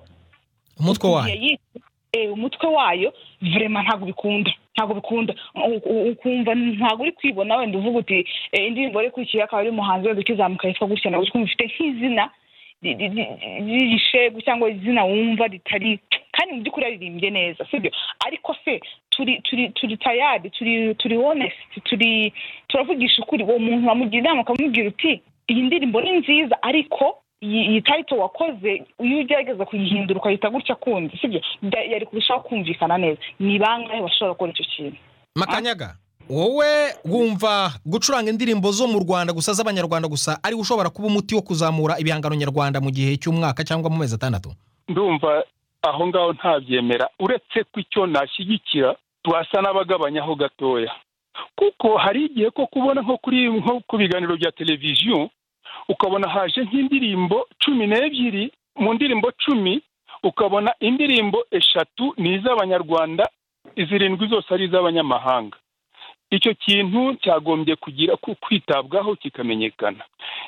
umutwe wayo igihe yise- eh, umutwe wayo vrema ntabwo bikunda ntabwo bikunda U- u- ukumva ntabwo uri kwibona wenda uvuga uti eh, indirimbo ari kurikiye akaba ari umuhanzi wenda ukizamuka yitwa gutya ntabwo uri kumva ifite nk'izina ri- ri- ri- ry'igishegu cyangwa izina wumva ritari kandi mu by'ukuri yaririmbye neza sibyo ariko se turi turi turi tayari turi turi honesiti turi turavugisha ukuri uwo muntu wamugira inama ukamubwira uti iyi ndirimbo ni nziza ariko iyi iyi tayito wakoze iyo ugerageza kuyihindura ukayita gutya kundi sibyo Da- yari kurushaho kumvikana neza ni bangahe bashobora gukora icyo kintu makanyaga wowe wumva gucuranga indirimbo zo mu rwanda gusa z'abanyarwanda gusa ari we ushobora kuba umuti wo kuzamura ibihangano nyarwanda mu gihe cy'umwaka cyangwa mu mezi atandatu ndumva aho ngaho ntabyemera uretse ko icyo nashyigikira twasa n'abagabanyaho gatoya kuko hari igihe ko kubona nko kuri nko ku biganiro bya televiziyo ukabona haje nk'indirimbo cumi n'ebyiri mu ndirimbo cumi ukabona indirimbo eshatu ni iz'abanyarwanda izirindwi zose ari iz'abanyamahanga icyo kintu cyagombye kugira ku- kwitabwaho kikamenyekana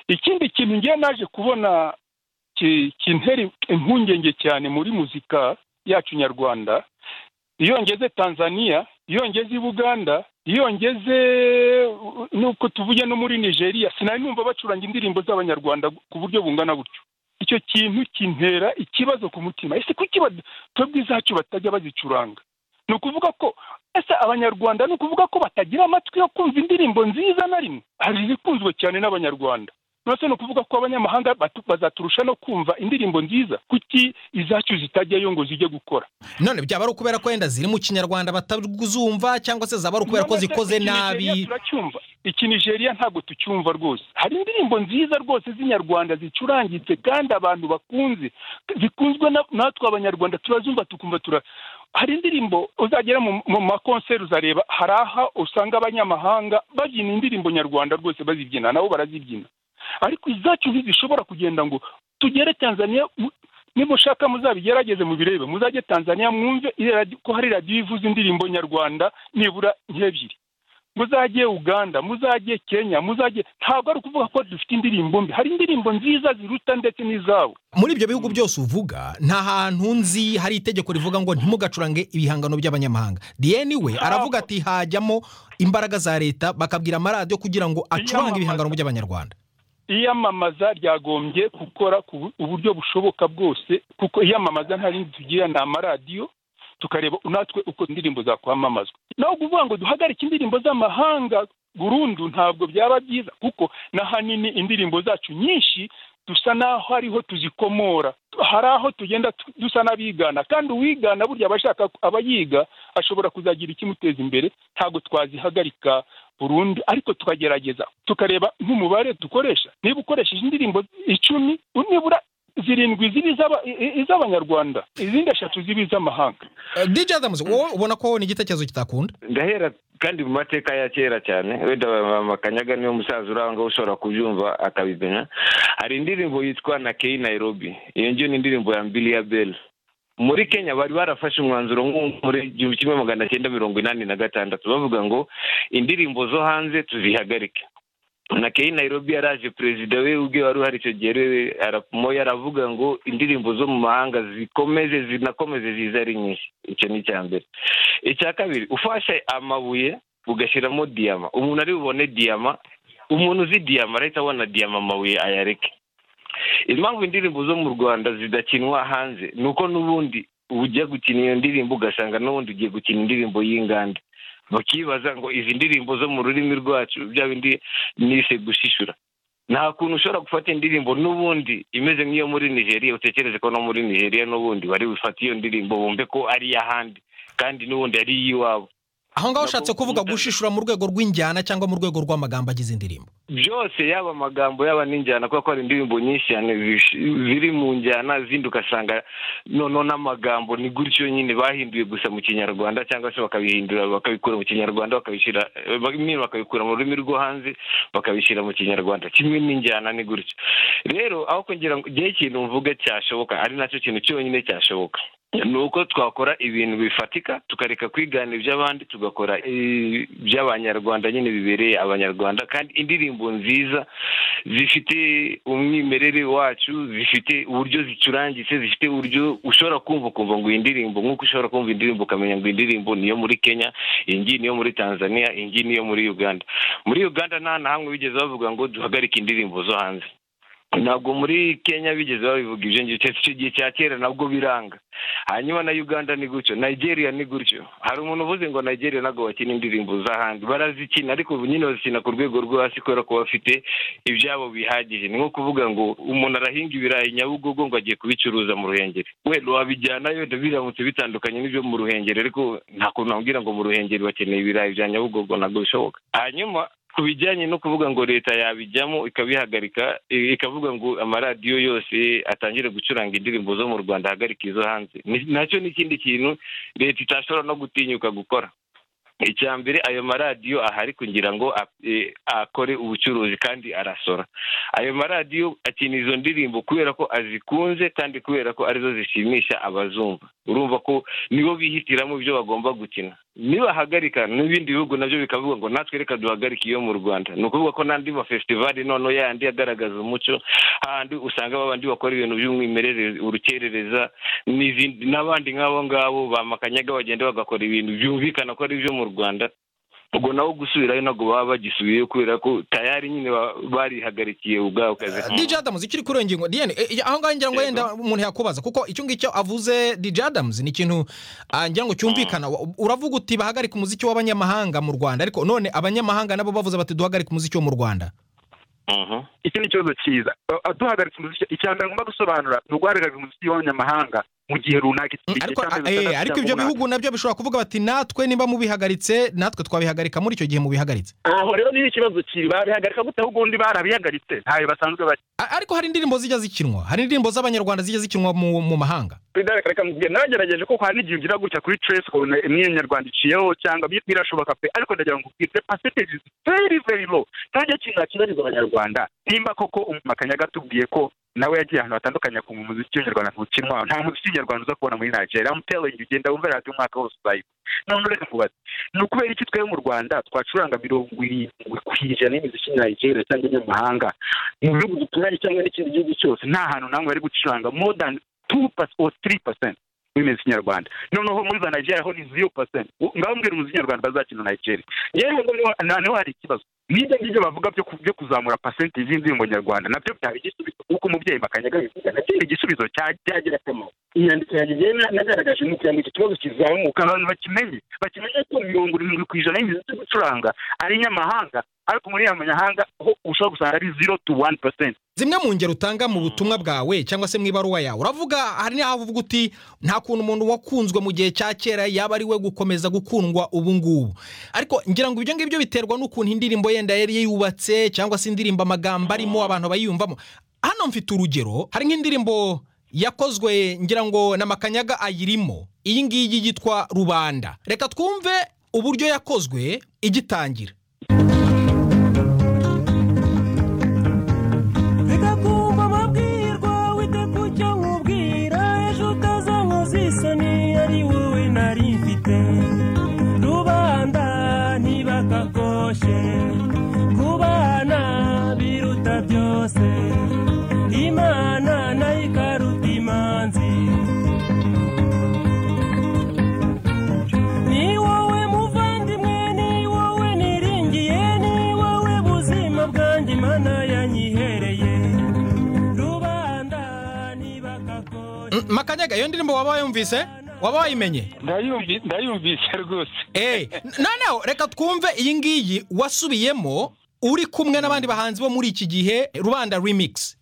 ikindi kintu ngewe naje kubona ki- kintera impungenge cyane muri muzika yacu nyarwanda iyo ngeze tanzania iyo ngeze i buganda iyo ngeze uh, nuko tuvuge no muri nigeria sinari numva bacuranga indirimbo z'abanyarwanda ku buryo bungana gutyo icyo kintu kintera ikibazo ku mutima ese kuki bad- twebwe izacu batajya bazicuranga ni ukuvuga ko ese abanyarwanda ni ukuvuga ko batagira amatwi yo kumva indirimbo nziza na rimwe hari izikunzwe cyane n'abanyarwanda nose ni ukuvuga ko abanyamahanga batu- bazaturusha no kumva indirimbo nziza kuki izacu zitajyayo ngo zijye gukora none byaba ari ukubera ko wenda ziri mu kinyarwanda batazumva cyangwa se zaba ari ukubera ko None se zikoze iki Nigeria nabi turacyumva iki nigeria ntabwo tucyumva rwose hari indirimbo nziza rwose z'inyarwanda zicurangitse kandi abantu bakunze zikunzwe na- natwe abanyarwanda turazumva tukumva tura hari indirimbo uzagera mu mu makonseri uzareba hari aha usanga abanyamahanga babyina indirimbo nyarwanda rwose bazibyina nabo barazibyina ariko izacu ntizishobora kugenda ngo tugere tanzania mu- niba ushaka muzabigerageze mubirebe muzajye tanzania mwumve iyo radio- ko hari radiyo ivuza indirimbo nyarwanda nibura nk'ebyiri muzajye uganda muzajye kenya muzajye ntabwo ari ukuvuga ko dufite indirimbo mbi hari indirimbo nziza ziruta ndetse n'izabo muri ibyo bihugu byose uvuga nta hantu nzi hari itegeko rivuga ngo ntimugacurange ibihangano by'abanyamahanga diyeni we aravuga ati hajyamo imbaraga za leta bakabwira amaradiyo kugira ngo acurange Iyamamaza. ibihangano by'abanyarwanda iyamamaza ryagombye gukora ku bu- uburyo bushoboka bwose kuko iyamamaza nta rindi tugira ni amaradiyo tukareba natwe uko indirimbo zakwamamazwa naho kuvuga ngo duhagarike indirimbo z'amahanga burundu ntabwo byaba byiza kuko n'ahanini indirimbo zacu nyinshi dusa n'aho ariho tuzikomora hari aho tugenda tu- dusa n'abigana kandi uwigana burya aba ashaka aba yiga ashobora kuzagira ikimuteza imbere ntabwo twazihagarika burundu ariko tukagerageza tukareba nk'umubare dukoresha niba ukoresheje indirimbo icumi nibura zirindwi ziba iz'aba- i- i- iz'abanyarwanda izindi eshatu ziba iz'amahanga Eh, dj adamu wowe ubona ko ni igitekerezo kitakunda ndahera kandi mu mateka ya kera cyane wenda makanyaga niyo musaza uranga ushobora kubyumva akabimenya hari indirimbo yitwa na keyi nairobi iyo ngiyo ni indirimbo ya mbili ya beli muri kenya bari barafashe umwanzuro nk'uwo muri igihumbi kimwe magana cyenda mirongo inani na gatandatu bavuga ngo indirimbo zo hanze tuzihagarike na keyi nairobi yaraje perezida we ubwe wari uhari icyo gihe ariwe aramo yaravuga ngo indirimbo zo mu mahanga zikomeze zinakomeze zize ari nyinshi icyo ni icya mbere icya kabiri ufashe amabuye ugashyiramo diyama umuntu ari bubone diyama umuntu uzi diyama arahita abona diyama amabuye ayareke impamvu indirimbo zo mu rwanda zidakinwa hanze ni uko n'ubundi ujya gukina iyo ndirimbo ugasanga n'ubundi ugiye gukina indirimbo y'inganda bakibaza ngo izi ndirimbo zo mu rurimi rwacu bya bindi nise gushishura nta kuntu ushobora gufata indirimbo n'ubundi imeze nk'iyo muri nigeria utekereze ko no muri nigeria n'ubundi bari bufate iyo ndirimbo bumve ko ari iy'ahandi kandi n'ubundi ari iy'iwabo aho ngaho ushatse kuvuga gushishura mu rwego rw'injyana cyangwa mu rwego rw'amagambo agize indirimbo byose yaba amagambo yaba n'injyana kubera ko hari indirimbo nyinshi cyane zish- ziri mu njyana zindi ugasanga noneho n'amagambo ni gutyo nyine bahinduye gusa mu kinyarwanda cyangwa se bakabihindura bakabikura mu kinyarwanda bakabishyira eh, bimwe bakabikura mu rurimi rwo hanze bakabishyira mu kinyarwanda kimwe n'injyana ni gutyo rero aho kugira ngo igihe ikintu mvuga cyashoboka ari nacyo kintu cyonyine cyashoboka ni uko twakora ibintu bifatika tukareka kwigana iby'abandi tugakora iby'abanyarwanda nyine bibereye abanyarwanda kandi indirimbo nziza zifite umwimerere wacu zifite uburyo zicurangitse zifite uburyo ushobora kumva ukumva ngo iyi ndirimbo nk'uko ushobora kumva indirimbo ukamenya ngo iyi ndirimbo niyo muri kenya iyi ngiyi niyo muri tanzania iyi ngiyi niyo muri uganda muri uganda nta na hamwe bigeze bavuga ngo duhagarike indirimbo zo hanze ntabwo muri kenya bigeze babivuga ibyo ngibyo keretse icyo gihe cya kera nabwo biranga hanyuma na uganda ni gutyo nigeria ni gutyo hari umuntu uvuze ngo nigeria ntabwo bakina indirimbo z'ahandi barazikina ariko ubu nyine bazikina ku rwego rwo hasi kubera ko bafite ibyabo bihagije ni nko kuvuga ngo umuntu arahinga ibirayi nyabugogo ngo agiye kubicuruza mu ruhengeri wenda wabijyanayo wenda biramutse bitandukanye n'ibyo mu ruhengeri ariko nta kuntu nabwira ngo mu ruhengeri bakeneye ibirayi bya nyabugogo ntabwo bishoboka hanyuma ku bijyanye no kuvuga ngo leta yabijyamo ikabihagarika i- ikavuga ngo amaradiyo yose atangire gucuranga indirimbo zo mu rwanda ahagarike izo hanze Ni- nacyo ni ikindi kintu leta itashobora no gutinyuka gukora icya mbere ayo maradiyo ahari kugira ngo a- e, akore ubucuruzi kandi arasora ayo maradiyo akina izo ndirimbo kubera ko azikunze kandi kubera ko arizo zishimisha abazumva urumva ko nibo bihitiramo ibyo bagomba gukina nibahagarika n'ibindi bihugu nabyo bikavuga ngo natwe reka duhagarike iyo mu rwanda ni ukuvuga ko n'andi mafesitivali noneho yandi agaragaza umuco handi usanga babandi bakora ibintu by'umwimerere urukerereza n'izindi n'abandi nk'abo ngabo bamakanyaga bagenda bagakora ibintu byumvikana ko ari ibyo mu rwanda ubwo nawo gusubirayo ntabwo baba bagisubiyeyo kubera ko tayari nyine ba- barihagarikiye ubwabo kazi DJ Adams ikiri kuri iyo ngingo Diane eh, eh, aho ngaho ngira ngo Yego. wenda umuntu yakubaza kuko icyo ngicyo avuze DJ Adams ni ikintu ah, ngira ngo cyumvikana Wa- uravuga uti bahagarika umuziki w'abanyamahanga mu Rwanda ariko none abanyamahanga nabo bavuze bati duhagarike umuziki wo mu Rwanda Mhm. iki ni ikibazo cyiza Uh, uh, duhagaritse umuziki icya mbere ngomba gusobanura ni uguhagarika umuziki w'abanyamahanga mu gihe runaka iki- igihe ariko cy'amezi eh, atandatu ariko cyangwa ibyo umwaka. bihugu nabyo bishobora kuvuga bati natwe nimba mubihagaritse natwe twabihagarika muri icyo gihe mubihagaritse aho rero ni ikibazo cyiza babihagarika gute ahubwo undi barabihagaritse ntayo basanzwe bari A- ariko hari indirimbo zijya zikinwa hari indirimbo z'abanyarwanda zijya zikinwa mu mu mahanga reka mubwire naragerageje koko hari n'igihe ugira gutya kuri trace ukabona imwe nyarwanda iciyeho cyangwa bi- birashoboka pe ariko ndagira ngo ubwire percentage is very very low kandi iyo kintu nakibariza abanyarwanda nimba koko umakanyaga gatubwiye ko nawe yagiye ahantu hatandukanye akumva umuziki w'inyarwanda ntukinwa nta muziki w'inyarwanda uza kubona muri nigeria I'm telling you genda wumve radiyo umwaka wose uzayiba none reka nkubaze ni ukubera iki twebwe mu rwanda twacuranga mirongo irindwi ku ijana y'imiziki ya nigeria cyangwa inyamahanga mu bihugu duturanye cyangwa n'ikindi gihugu cyose nta hantu namwe bari gucuranga more than two pasi or three percent w'imiziki nyarwanda noneho muri za nigeria ho ni zero percent ngaho mbwira umuziki nyarwanda bazakina nigeria yewe ngo niho- na- niho hari ikibazo n'ibyo ngibyo bavuga byo ku- byo kuzamura pasenti z'indirimbo nyarwanda nabyo byaba igisubizo kuko umubyeyi makanyaga bivuga nabyo ni igisubizo cya- cyagira akamaro inyandiko yanjye njyewe na- nagaragaje ni ukugira ngo iki kibazo kizamuka abantu bakimenye bakimenye ko mirongo irindwi ku ijana y'imiziki gucuranga ari inyamahanga ariko muri iyo manyahanga ho ushobora gusanga ari zero to one percent zimwe mu ngero utanga mu butumwa bwawe cyangwa se mu ibaruwa yawe uravuga hari n'aho uvuga uti nta kuntu umuntu wakunzwe mu gihe cya kera yaba ari we gukomeza gukundwa ubu ngubu ariko ngira ngo ibyo ngibyo biterwa n'ukuntu indirimbo yenda yari yubatse cyangwa se indirimbo amagambo arimo abantu bayiyumvamo hano mfite urugero hari nk'indirimbo yakozwe ngira ngo na makanyaga ayirimo iyi ngiyi yitwa rubanda reka twumve uburyo yakozwe igitangira bigakumva amabwirwa wita ku cyo nkubwira ejo utazankoza isoni ari wowe nari mfite rubanda ntibakakoshe kubana biruta byose imana nayo ikaruta imanzi ni wowe muvandimwe ni wowe niringiye ni wowe buzima bwanjye imana yanyihereye rubanda ntibakakora Mm, makanyaga iyo ndirimbo waba wayumvise waba wayimenye Ndayumvi- ndayumvise rwose Eh, noneho reka twumve iyi ngiyi wasubiyemo uri kumwe n'abandi bahanzi bo muri iki gihe rubanda remix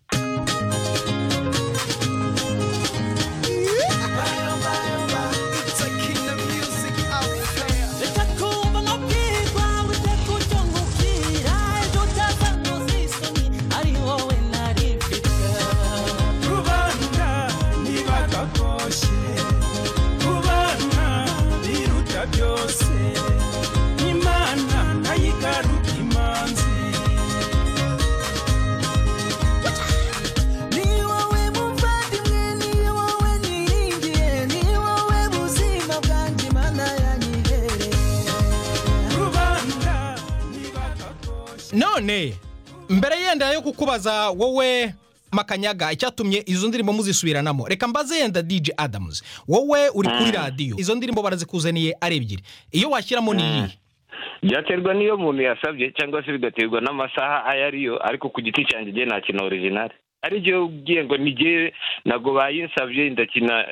reka kumva none mbere yenda yo kukubaza wowe makanyaga icyatumye izo ndirimbo muzisubiranamo reka mbaze yenda dj adamuzi wowe uri kuri radiyo izo ndirimbo barazikuzaniye ari ebyiri iyo washyiramo ni iyihe byaterwa n'iyo umuntu yasabye cyangwa se bigaterwa n'amasaha ayo ariyo ariko ku giti cyanjye igihe nakina orijinali ari igihe ugiye ngo n'igihe ntabwo bayinsabye ndakina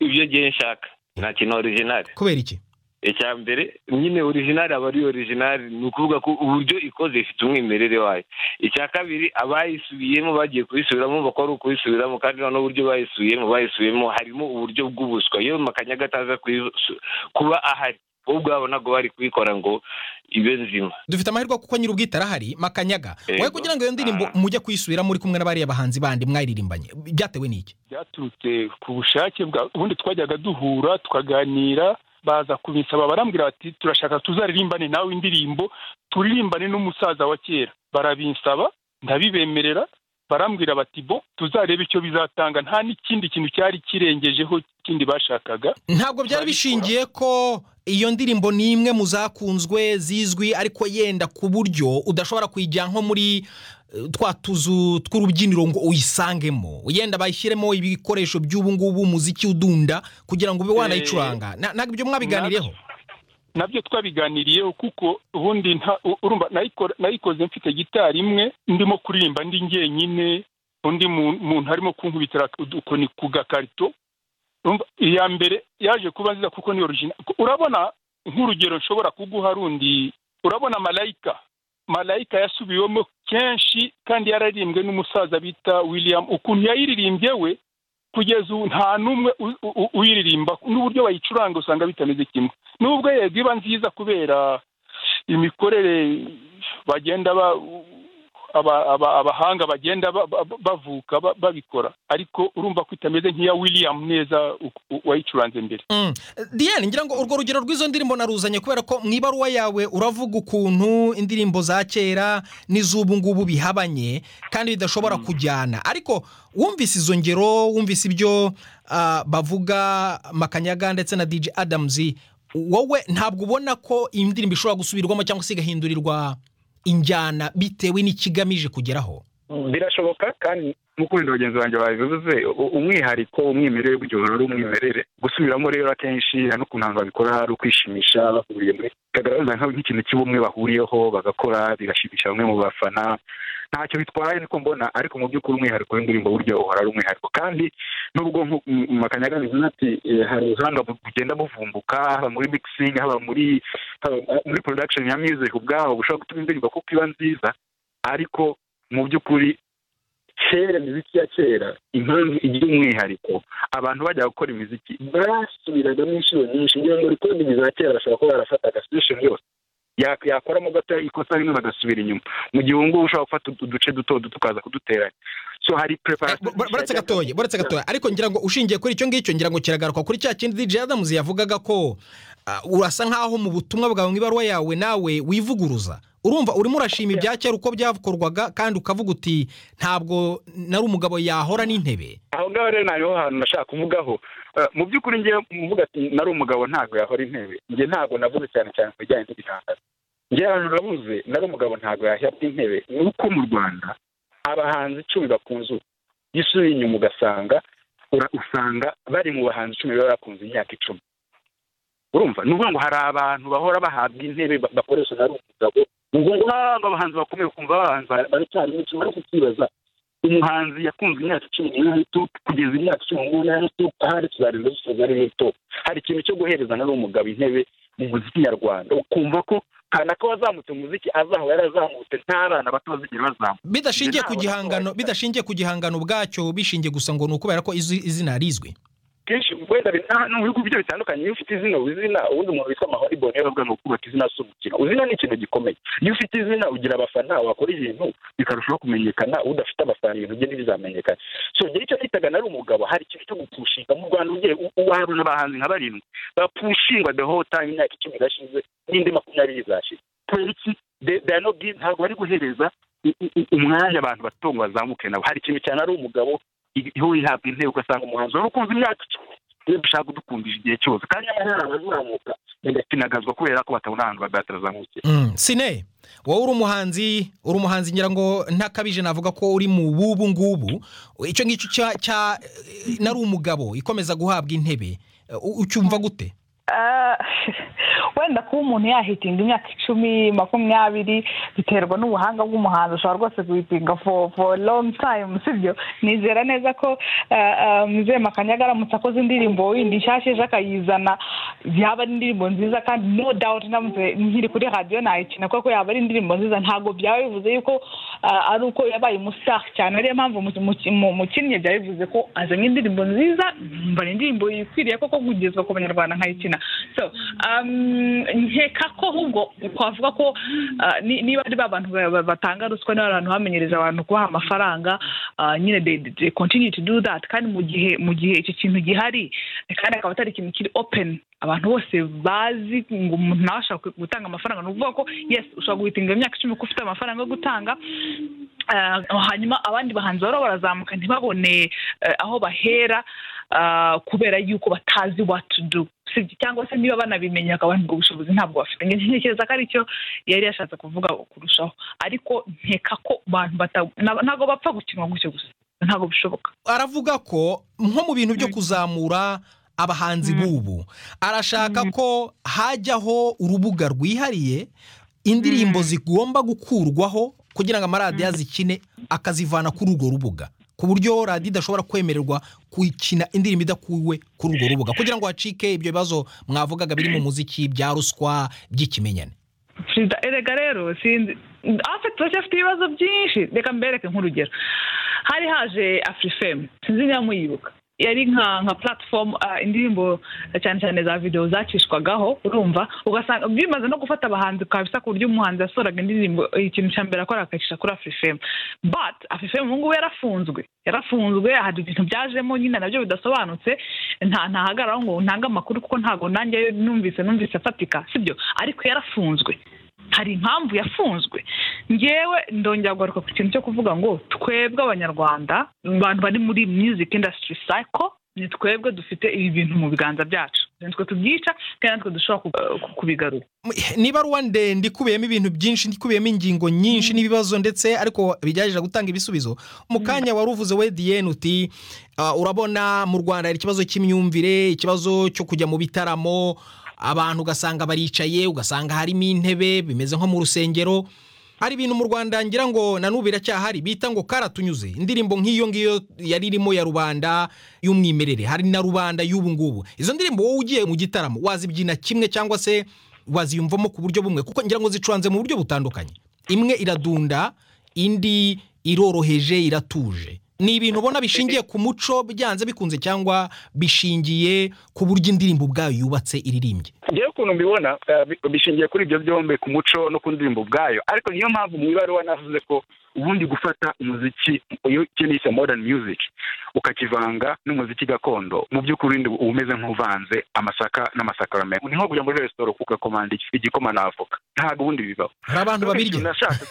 ibyo gihe nshaka nakina orijinali kubera iki icya mbere nyine orijinali aba ari orijinali ni ukuvuga ko uburyo ikoze ifite umwimerere wayo icya kabiri abayisubiyemo bagiye kubisubiramo bakora ukubisubiramo kandi noneho uburyo bayisubiyemo bayisubiyemo harimo uburyo bw'ubuswa iyo makanyaga ataza kuyisu- kuba ahari bo ubwabonaga bari kubikora ngo ibe nzima dufite amahirwe kuko nyir'ubwite arahari makanyaga wowe Yego. kugira ngo iyo ndirimbo Ah. mujye kuyisubiramo muri kumwe n'abariya bahanzi bandi mwayiririmbanye byatewe n'iki byaturutse ku bushake bwa ubundi twajyaga duhura tukaganira baza kubinsaba barambwira bati turashaka tuzaririmbane nawe indirimbo turirimbane n'umusaza wa kera barabinsaba ndabibemerera barambwira bati bo tuzarebe icyo bizatanga nta n'ikindi kintu cyari kirengejeho kindi bashakaga ntabwo byari bishingiye ko iyo ndirimbo ni imwe mu zakunzwe zizwi ariko yenda ku buryo udashobora kuyijyana nko muri eh, twa tuzu tw'urubyiniro ngo uyisangemo yenda bayishyiremo ibikoresho by'ubu ngubu umuziki udunda kugira ngo ube wanayicuranga Na- ntabwo ibyo mwabiganireho nabyo twabiganiriyeho kuko ubundi nta u- urumva nayiko- nayikoze mfite gitari imwe ndimo kuririmba ndi njyenyine undi mu- muntu arimo kunkubitira udukoni ku gakarito urumva iya mbere yaje kuba nziza kuko ni origina urabona nk'urugero nshobora kuguha rundi urabona malayika malayika yasubiwemo kenshi kandi yararirimbwe n'umusaza bita william ukuntu yayiririmbye we kugeza ubu nta n'umwe u- u- u- uyiririmba n'uburyo bayicuranga usanga bitameze kimwe nubwo yego iba nziza kubera imikorere bagenda ba- aba- aba- abahanga bagenda ba- ba- bavuka ba- babikora ariko urumva ko itameze nk'iya william neza u- u- wayicuranze mbere Mm. Diane ngira ngo urwo rugero rw'izo ndirimbo naruzanye kubera ko mu ibaruwa yawe uravuga ukuntu indirimbo za kera n'iz'ubu ngubu bihabanye kandi bidashobora kujyana ariko wumvise izo ngero wumvise ibyo ah, bavuga makanyaga ndetse na DJ Adams wowe ntabwo ubona ko iyi ndirimbo ishobora gusubirwamo cyangwa se igahindurirwa injyana bitewe n'ikigamije kugeraho birashoboka kandi nk'uko wenda bagenzi banjye babivuze u- umwihariko umwimerere w'iryo joro ari umwimerere gusubiramo rero akenshi hano ku ntango babikora ari ukwishimisha bahuriye muri kagaragaza nka- nk'ikintu cy'ubumwe bahuriyeho bagakora bigashimisha bamwe mu bafana ntacyo bitwaye niko mbona ariko mu by'ukuri umwihariko w'indirimbo burya uhora ari umwihariko kandi nubwo nku- mu- mu makanyaga bivuze ati eh, hari ubuhanga bu- bugenda buvumbuka haba muri mixing haba muri haba muri production ya music ubwaho bushobora gutuma indirimbo kuko iba nziza ariko mu by'ukuri kera imiziki ya kera impamvu igira umwihariko abantu bajya gukora imiziki basubiragamo inshuro nyinshi kugira ngo rikode imizi ya kera bashobora kuba barafata gasituration yose Ya- yakoramo gato ikosa rimwe bagasubira inyuma mu gihe ubu ngubu ushobora gufata udu- uduce duto duto ukaza kuduteranya so hari Eh, preparation bo- bo- boretse gatoya boretse gatoya ariko ngira ngo ushingiye kuri icyo ngicyo ngira ngo kiragaruka kuri cya kindi DJ Adams yavugaga ko ah, urasa nkaho mu butumwa bwawe mu ibaruwa yawe nawe wivuguruza urumva urimo urashima ibya kera uko byakorwaga kandi ukavuga uti ntabwo nari umugabo yahora n'intebe aho ngaho rero ni aho hantu nashaka kuvugaho Eh, mu by'ukuri njye muvuga ati nari umugabo ntabwo yahora intebe njye ntabwo navuze cyane cyane ku bijyanye n'ibihangano njye ahantu navuze nari umugabo ntabwo yahora intebe ni uko mu rwanda abahanzi icumi bakunze ubu iyo usubiye inyuma ugasanga ura- usanga bari mu bahanzi icumi baba bakunze imyaka icumi urumva ni ukuvuga ngo hari abantu bahora bahabwa intebe ba- bakoresha nari umugabo ni ukuvuga ngo ntabwo abahanzi bakomeye ukumva abahanzi baracyari benshi ariko ukibaza umuhanzi yakunzwe imyaka icumi n'imwe to kugeza imyaka icumi n'umunani n'aho to ahari tuzarinda dusoza ari to hari ikintu cyo guhereza nari umugabo intebe mu muziki nyarwanda ukumva ko kana ko wazamutse mu muziki azahora yarazamutse ntabana bato bazigera bazamuka bidashingiye ku Ntabwo gihangano nabonye. bidashingiye ku gihangano ubwacyo bishingiye gusa ngo ni ukubera ko izi- izina rizwi kenshi wenda bi- ah, no mu bihugu byo bitandukanye iyo ufite izina uba izina ubundi umuntu witwa amahoro ibonye yaravuga ngo kubaka izina si umukino izina ni ikintu gikomeye iyo ufite izina ugira abafana wakora ibintu bikarushaho kumenyekana udafite abafana ibintu bye ntibizamenyekana so njye icyo nitaga nari umugabo hari ikintu cyo gupushinga mu rwanda ugiye u- uwahabona abahanzi nka barindwi bapushingwa the whole time imyaka icumi irashize n'indi makumyabiri izashize kubera iki They- they are not giving- ntabwo bari guhereza u- u- u- umwanya abantu bato ngo bazamuke nabo hari ikintu cyane ari umugabo ihuye ihabwa intebe ugasanga umuhanzi wari ukunze imyaka icumi iyo dushaka kudukundisha igihe cyose kandi amahera arazamuka bigatinagazwa kubera ko batabona ahantu bagatarazamukiye Mm, sine wowe uri umuhanzi uri umuhanzi ngira ngo ntakabije navuga ko uri mu bubu ngubu icyo ngicyo cya cya eh, nari umugabo ikomeza guhabwa intebe eh, u- ucyumva gute Ah, wenda kuba umuntu yahitinga imyaka icumi makumyabiri biterwa n'ubuhanga bw'umuhanzi ushobora rwose kuyitinga for for long time sibyo nizera neza ko ah, ah, mzee makanyaga aramutse akoze indirimbo yindi nshyashya ejo akayizana yaba ari indirimbo nziza kandi no doubt namutse nkiri kuri radiyo nayikina kuko yaba ari indirimbo nziza ntabwo byaba bivuze yuko ah, ari uko yabaye umusitari cyane ariyo mpamvu mu- mu- mu- mukinnyi byaba bivuze ko azanye indirimbo nziza mba indirimbo yikwiriye koko kugezwa ku banyarwanda nkayikina so um, nkeka ko ahubwo twavuga ko ah, ni- niba ari ba bantu ba- ba- batanga ruswa niba ari abantu bamenyereza abantu kubaha amafaranga ah, nyine they, they continue to do that kandi mu gihe mu gihe iki kintu gihari kandi akaba atari ikintu kiri open abantu bose bazi ngo umuntu nawe ashaka gutanga amafaranga ni ukuvuga ko yes ushobora guhitinga imyaka icumi ko ufite amafaranga yo gutanga Ah, hanyuma abandi bahanzi bahora barazamuka ntibabone eh, aho bahera ah, kubera yuko batazi what to do sibyo cyangwa se niba banabimenya bakaba ngo ubushobozi ntabwo bafite Nge- ntekereza ko aricyo yari yashatse kuvuga kurushaho ariko nkeka ko abantu bata- na- ntabwo bapfa gukinwa gutyo gusa ntabwo bishoboka aravuga ko nko mu bintu byo kuzamura abahanzi bubu arashaka ko hajyaho urubuga rwihariye indirimbo zigomba gukurwaho kugira ngo amaradiyo azikine akazivana kuri urwo rubuga ku buryo radiyo idashobora kwemererwa gukina indirimbo idakuwe kuri urwo rubuga kugira ngo hacike ibyo bibazo mwavugaga biri mu muziki bya ruswa by'ikimenyane perezida erega rero sinzi afe turacyafite ibibazo byinshi reka mbereke nk'urugero hari haje afurifemu sinzi niba muyibuka yari nka nka platform ah, indirimbo cyane cyane za videwo zacishwagaho urumva ugasanga bimaze no gufata abahanzi kabisa ku buryo umuhanzi yasohoraga indirimbo ikintu cya mbere akora akagisha kuri afurifemu but afurifemu ubu ngubu yarafunzwe yarafunzwe hari ibintu byajemo nyine nabyo bidasobanutse nta ntahagaraho ngo ntange amakuru kuko ntabwo nanjye numvise numvise afatika sibyo ariko yarafunzwe hari impamvu yafunzwe ngewe ndongera kugaruka ku kintu cyo kuvuga ngo twebwe abanyarwanda abantu bari muri music industry cycle ni twebwe dufite ibi bintu mu biganza byacu nitwe tubyica kandi natwe dushobora ku- eh, ku- kubigarura n'ibaruwa ndende ikubiyemo ibintu byinshi ikubiyemo ingingo nyinshi n'ibibazo ndetse ariko bijyagije gutanga ibisubizo mu kanya wari uvuze we diyeni uti "Ah, urabona mu rwanda hari ikibazo cy'imyumvire ikibazo cyo kujya mu bitaramo abantu ugasanga baricaye ugasanga harimo intebe bimeze nko mu rusengero hari ibintu mu rwanda ngira ngo na n'ubu biracyahari bita ngo karatunyuze indirimbo nk'iyo ngiyo yari irimo ya rubanda y'umwimerere hari na rubanda y'ubu ngubu izo ndirimbo wowe ugiye mu gitaramo wazibyina kimwe cyangwa se waziyumvamo ku buryo bumwe kuko ngira ngo zicuranze mu buryo butandukanye imwe iradunda indi iroroheje iratuje ni ibintu ubona bishingiye ku muco byanze bikunze cyangwa bishingiye ku buryo indirimbo ubwayo yubatse iririmbye ngewe ukuntu mbibona eh, bi- bishingiye kuri ibyo byombi ku muco no ku ndirimbo ubwayo ariko niyo mpamvu mu ibaruwa navuze ko ubundi gufata umuziki iyo ikintu yise modern music ukakivanga n'umuziki gakondo mu by'ukuri ndi- uba umeze nk'uvanze amasaka n'amasakaramentu ni nko kujya muri resitora ugakomanda igikoma na avoka ntabwo ubundi bibaho hari abantu babirya nashatse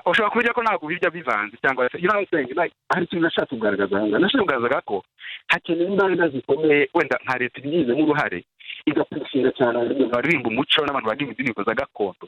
ushobora kubirya ko ntabwo ubirya bivanze cyangwa se ino nsenga hari ikintu nashatse kugaragaza aha ngaha nashatse kugaragaza ko hakenewe imbaraga zikomeye wenda nka leta ibigizemo uruhare igapfushira cyane abantu baririmba umuco n'abantu baririmba indirimbo za gakondo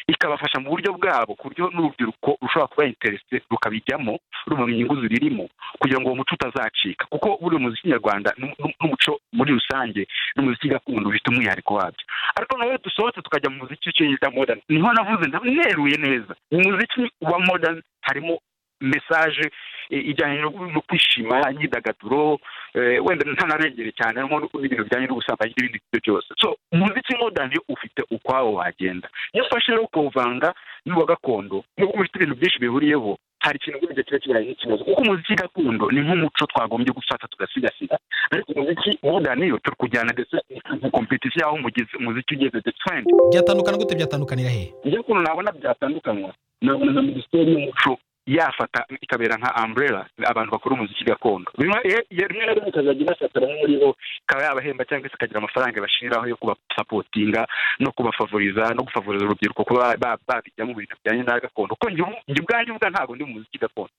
ikabafasha mu buryo bwabo ku buryo n'urubyiruko rushobora kuba interese rukabijyamo rumenya inyungu ziririmo kugira ngo uwo muco utazacika kuko buriya umuziki nyarwanda n'u- n'u- n'umuco muri rusange n'umuziki gakondo bifite umwihariko wabyo ariko nawe dusohotse tukajya mu muziki w'icyo bita modern niho navuze ndab- neruye neza mu muziki wa modern harimo mesaje eh, ijyanye no- no kwishima imyidagaduro eh, wenda ntanarengere cyane harimo n'ibintu bijyanye n'ubusambanyi n'ibindi byo byose so umuziki modern ufite ukwawo wagenda iyo ufashe rero ukawuvanga n'uwa gakondo nubwo ufite ibintu byinshi bihuriyeho hari ikintu burya kiba kibaye nk'ikibazo kuko umuziki gakondo ni nk'umuco twagombye gufata tugasigasira ariko umuziki modern yo turi kujyana ndetse ni kompetisiyo y'aho umugezi- umuziki ugeze the trend byatandukana gute byatandukanira hehe iyo ukuntu nabona byatandukanywa nabona nka minisiteri y'umuco yafata ikabera nka umbrella abantu bakora umuziki gakondo rimwe ye- ye- rimwe na rimwe ikazajya ibasatira nko muri bo ikaba yabahemba cyangwa se ikagira amafaranga bashiraho yo kubasapotinga no kubafavoriza no gufavoriza urubyiruko kuba ba- babijyamo ibintu bijyanye na gakondo kuko njye ubu- njye ubwanjye ubwa ntabwo ndi mu muziki gakondo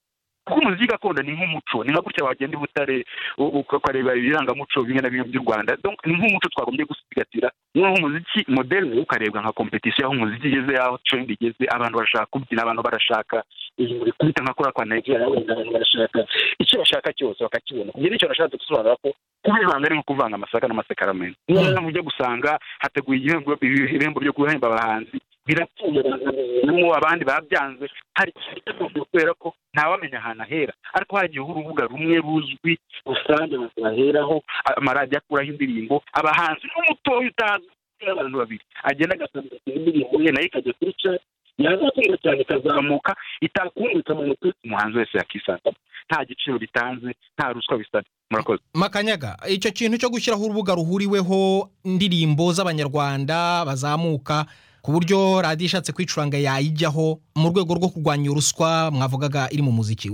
kuko umuziki gakondo ni nk'umuco ni nka gutya wagenda i butare u- u- ukareba ibirangamuco bimwe na bimwe by'u rwanda Donc, ni nk'umuco twagombye gusigasira noneho umuziki moderne ukarebwa nka kompetisiyo aho umuziki igeze aho trend igeze abantu barashaka kubyina abantu barashaka iyi muri kubita nka kuriya kwa nigeria wenda abantu barashaka icyo bashaka cyose bakakibona ibyo nicyo nashatse gusobanura ko kuba ibanga ari nko kuvanga amasaka n'amasekaramentu niyo mpamvu ujya gusanga hateguye igihembo ibihembo byo guhemba abahanzi birapfuye barabizanamo abandi babyanze hari ikibazo kubera ko ntawamenya ahantu ahera ariko hagiyeho urubuga rumwe ruzwi rusange baheraho amaradiyo akuraho indirimbo abahanzi n'umutoya utazwi abantu babiri agenda agasanga indirimbo ye nayo ikajya kuri cari yazakunda cyane ikazamuka itakumvika mu mutwe umuhanzi wese yakisangamo nta giciro bitanze nta ruswa bisabye murakoze makanyaga icyo kintu cyo gushyiraho urubuga ruhuriweho indirimbo z'abanyarwanda bazamuka ku buryo radiyo ishatse kwicuranga yayijyaho mu rwego rwo kurwanya ruswa mwavugaga iri mu muziki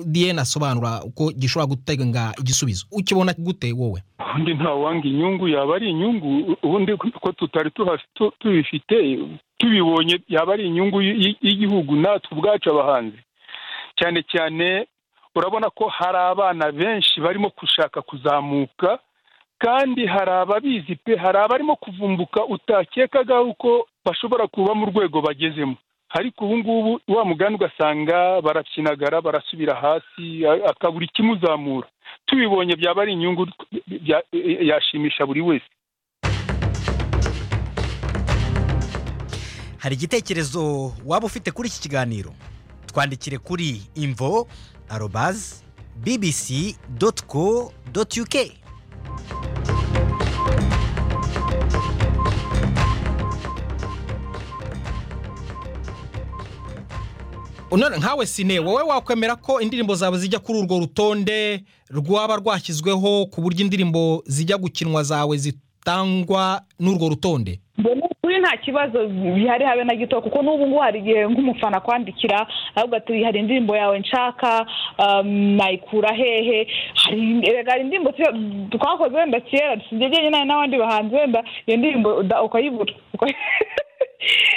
diyene asobanura uko gishobora gutanga igisubizo ukibona gute wowe ubundi ntawange inyungu yaba ari inyungu ubundi ko tutari tuhaf- tu- tubifite tubibonye yaba ari inyungu y- y- y'igihugu natwe ubwacu abahanzi cyane cyane urabona ko hari abana benshi barimo gushaka kuzamuka kandi hari ababizi pe hari abarimo kuvumbuka utakekaga uko bashobora kuba mu rwego bagezemo ariko ubu ngubu wa mugani ugasanga barakinagara barasubira hasi a- akabura ikimuzamura tubibonye byaba ari inyungu bya- yashimisha buri wese hari igitekerezo waba ufite kuri iki kiganiro twandikire kuri imvo arobazi bbc doti co doti uk none nkawe sine wowe wakwemera ko indirimbo zawe zijya kuri urwo rutonde rwaba rwashyizweho ku buryo indirimbo zijya gukinwa zawe zitangwa n'urwo rutonde mbona kuri nta kibazo bihari habe na gito kuko n'ubu ngubu hari igihe nk'umufana akwandikira ahubwo ati hari indirimbo yawe nshaka um, nayikura hehe hari erega hari indirimbo tuyo- twakoze wenda kera sinjye jyenyine n'abandi bahanzi wenda iyo ndirimbo uda- ukayibura Ukayi-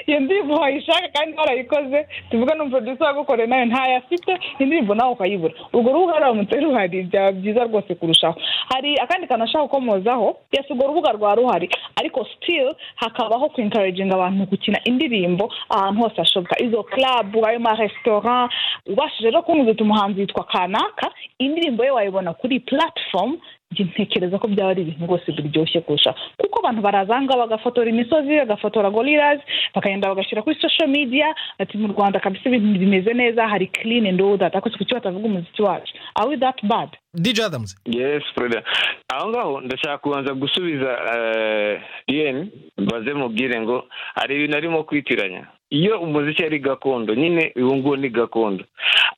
iyo ndirimbo wayishaka kandi warayikoze tuvuge n'umuproducer wagukoreye nayo ntayo afite indirimbo nawe ukayibura urwo rubuga ruramutse ruhari byaba byiza rwose kurushaho hari akandi kantu ashaka gukomozaho yes urwo rubuga rwa ruhari ariko still hakabaho kwenkaraginga abantu gukina indirimbo ahantu hose hashoboka izo club ayo maresitora ubashije rero kumva uti umuhanzi yitwa kanaka indirimbo ye wayibona kuri platform njye ntekereza ko byaba ari ibintu rwose biryoshye kurusha kuko abantu barazanga bagafotora imisozi bagafotora gorillas bakagenda bagashyira kuri social media ati mu rwanda kabisa ibintu bimeze neza hari clean and all that ariko kuki batavuga umuziki wacu are we that bad dj adamuze yes perezida aho ngaho ndashaka kubanza gusubiza yen mbaze mubwire ngo hari ibintu arimo kwitiranya iyo umuziki ari gakondo nyine uwo nguwo ni gakondo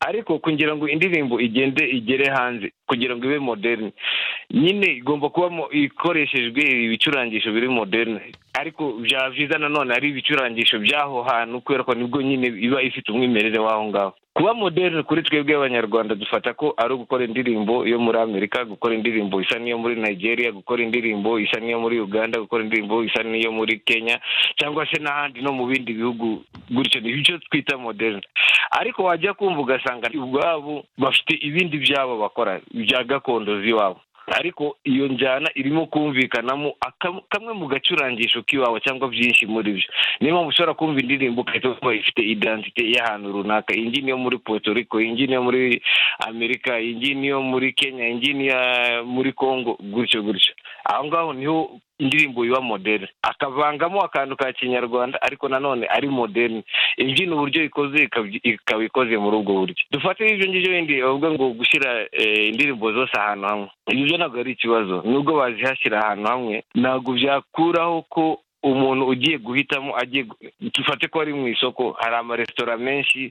ariko kugira ngo indirimbo igende igere hanze kugira ngo ibe moderne nyine igomba kubamo ikoreshejwe ibicurangisho biri moderne ariko byaba byiza nanone ari ibicurangisho by'aho hantu kubera ko nibwo nyine iba ifite umwimerere w'aho ngaho kuba moderne kuri twebwe abanyarwanda dufata ko ari ugukora indirimbo yo muri amerika gukora indirimbo isa n'iyo muri nigeria gukora indirimbo isa n'iyo muri uganda gukora indirimbo isa n'iyo muri kenya cyangwa se n'ahandi no mu bindi bihugu gutyo ni byo twita moderne ariko wajya kumva ugasanga ubwabo bafite ibindi byabo bakora bya gakondo z'iwabo ariko iyo njyana irimo kumvikanamo akam- kamwe mu gacurangisho k'iwawe cyangwa byinshi muri byo niyo mpamvu ushobora kumva indirimbo ugahita wumva ifite identite y'ahantu runaka iyi ngiyi niyo muri Puerto Rico iyi ngiyi niyo muri amerika iyi ngiyi niyo muri kenya iyi ngiyi niyo muri congo gutyo gutyo aho ngaho niho indirimbo iba moderne akavangamo akantu ka kinyarwanda ariko nanone ari moderne imbyino uburyo ikoze ikab- ikaba ikoze muri ubwo buryo dufate ibyo ngibyo bindi bavuga ngo gushyira eh, indirimbo zose ahantu hamwe ibyo byo ntabwo ari ikibazo nubwo bazihashyira ahantu hamwe ntabwo byakuraho ko umuntu ugiye guhitamo agiye gu- dufate ko ari mu isoko hari amaresitora menshi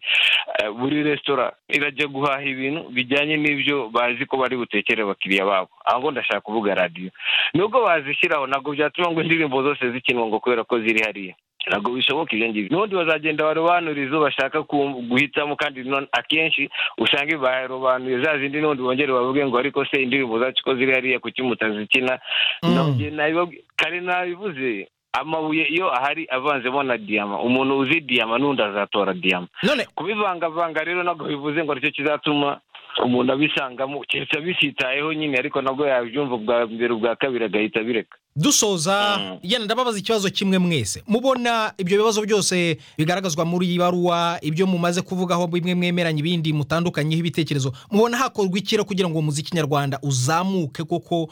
eh, buri resitora irajya guhaha ibintu bijyanye n'ibyo bazi ko bari butekere abakiriya babo aho ngo ndashaka kuvuga radiyo nubwo bazishyiraho ntabwo byatuma ngo indirimbo zose zikinwa ngo kubera ko ziri hariya ntabwo bishoboka ibyo ngibyo n'ubundi bazagenda barobanurira izo bashaka ku- guhitamo kandi non- akenshi usanga barobanuye za zindi n'ubundi bongere bavuge ngo ariko se indirimbo zacu ko ziri hariya kuki mutazikina Mm. Nabyo nabiba- kare nabivuze amabuye iyo ahari avanzemo na diyama umuntu uzi diyama n'undi azatora diyama none kubivangavanga rero ntabwo bivuze ngo aricyo kizatuma umuntu abisangamo keretse abisitayeho nyine ariko nabwo yabyumva ubwa mbere ubwa kabiri agahita abireka dusoza Mm. yana ndababaza ikibazo kimwe mwese mubona ibyo bibazo byose bigaragazwa muri iyi baruwa ibyo mumaze kuvugaho bimwe mwemeranya ibindi mutandukanyeho ibitekerezo mubona hakorwa ikiro kugira ngo umuziki nyarwanda uzamuke koko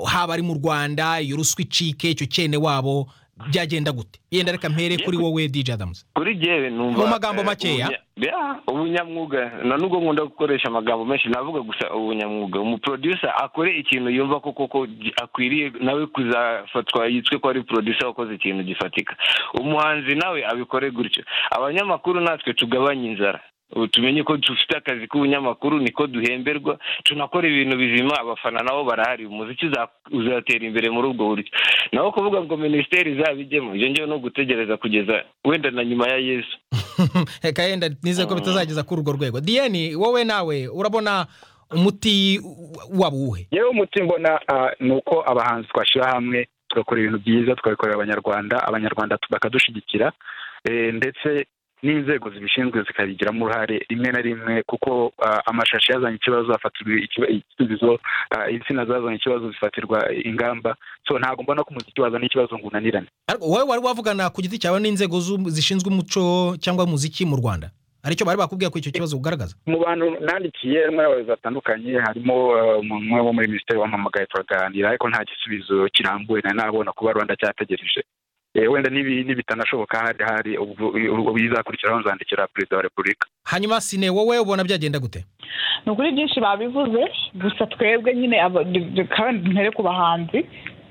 haba ari mu rwanda iyo ruswa icike icyo cyene wabo byagenda gute yenda reka mpere kuri wowe DJ Adams kuri jyewe numva Mu magambo eh, makeya. ubunya- ya, ubunyamwuga na nubwo nkunda gukoresha amagambo menshi navuga gusa ubunyamwuga umuproducer akore ikintu yumva ko koko gi- akwiriye nawe kuzafatwa yitwe ko ari producer wakoze ikintu gifatika umuhanzi nawe abikore gutyo abanyamakuru natwe tugabanye inzara ubu tumenye ko dufite akazi k'ubunyamakuru niko duhemberwa tunakora ibintu bizima abafana nabo barahari umuziki uza- uzatera imbere muri ubwo buryo naho kuvuga ngo minisiteri izabijyemo ibyo ngewe ni ugutegereza kugeza wenda na nyuma ya yesu reka yenda nizere ko bitazageza kuri urwo rwego diyeni wowe nawe urabona umuti waba uwuhe yewe umuti mbona ah, ni uko abahanzi twashyira hamwe tugakora ibintu byiza tukabikorera abanyarwanda abanyarwanda tu- bakadushyigikira Eh, ndetse n'inzego zibishinzwe zikabigiramo uruhare rimwe na rimwe kuko ah, amashashi yazanye ikibazo hafatirwa ikiba- igisubizo ah, insina zazanye ikibazo zifatirwa ingamba so ntabwo mbona ko umuziki wazana ikibazo ngo unanirane Ariko wowe wari wavugana ku giti cyawe n'inzego zu- zishinzwe umuco cyangwa umuziki mu rwanda aricyo bari bakubwiye ko icyo kibazo ugaragaza mu bantu nandikiye harimo abayobozi batandukanye harimo eh, umuntu umwe wo muri minisiteri wampamagaye turaganira ariko nta gisubizo kirambuye nari nabona kuba rwanda cyategereje Eh, wenda nibi- nibitanashoboka hari hari ubwo ubwo bizakurikiraho nzandikira perezida wa repubulika hanyuma sine wowe ubona byagenda gute ni ukuri byinshi babivuze gusa twebwe nyine aba- du- du- kandi ntere ku bahanzi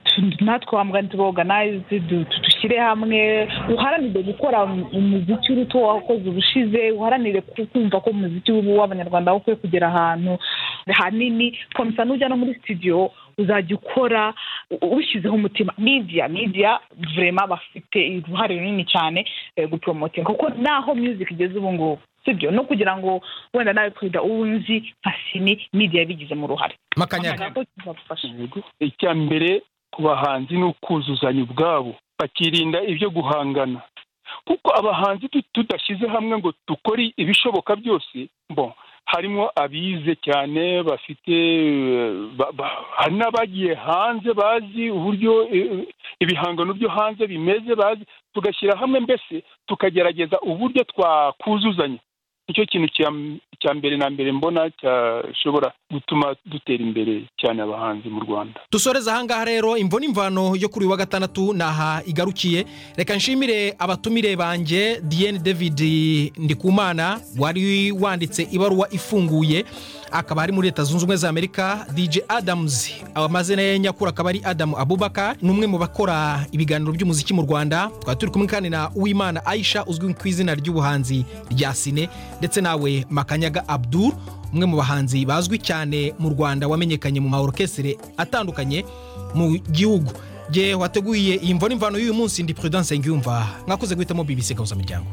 tu- natwe wambwa tuboganize dushyire hamwe uharanire gukora um- umuziki uruta wakoze ubushize uharanire ku- kumva ko umuziki w'ubu w'abanyarwanda aho ukwiye kugera ahantu hanini komisa nujya no muri studio uzajya ukora u- ubishyizeho umutima media media vrema bafite uruhare runini cyane eh, gupromotinga kuko naho music igeze ubu ngubu sibyo no kugira ngo wenda nawe perezida uwo nzi nka sini media yabigizemo uruhare makanyaga Ntabwo kizagufasha. Yego. icya mbere ku bahanzi ni ukuzuzanya ubwabo bakirinda ibyo guhangana kuko abahanzi tu- tudashyize hamwe ngo dukore ibishoboka byose bo harimo abize cyane bafite eh, ba- ba- hari n'abagiye hanze bazi uburyo eh, ibihangano byo hanze bimeze bazi tugashyira hamwe mbese tukagerageza uburyo twakuzuzanya nicyo kintu cya m- cya mbere na mbere mbona cyashobora gutuma dutera imbere cyane abahanzi mu rwanda dusoreze ahangaha rero imvo n'imvano yo kuri uyu wa gatandatu ni aha igarukiye reka nshimire abatumire banjye diyeni david ndikumana wari wanditse ibaruwa ifunguye akaba ari muri leta zunze ubumwe za amerika dj adams amazina ye nyakuri akaba ari adamu abubaka ni umwe mu bakora ibiganiro by'umuziki mu rwanda twari turi kumwe kandi na uwimana aisha uzwi ku izina ry'ubuhanzi rya sine ndetse nawe makanyaga abdul umwe mu bahanzi bazwi cyane mu rwanda wamenyekanye mu maorokesire atandukanye mu gihugu nge wateguye iyi mvo n'imvano y'uyu munsi ndi prudence ngiyumva mwakoze guhitamo bbc gahuzamiryango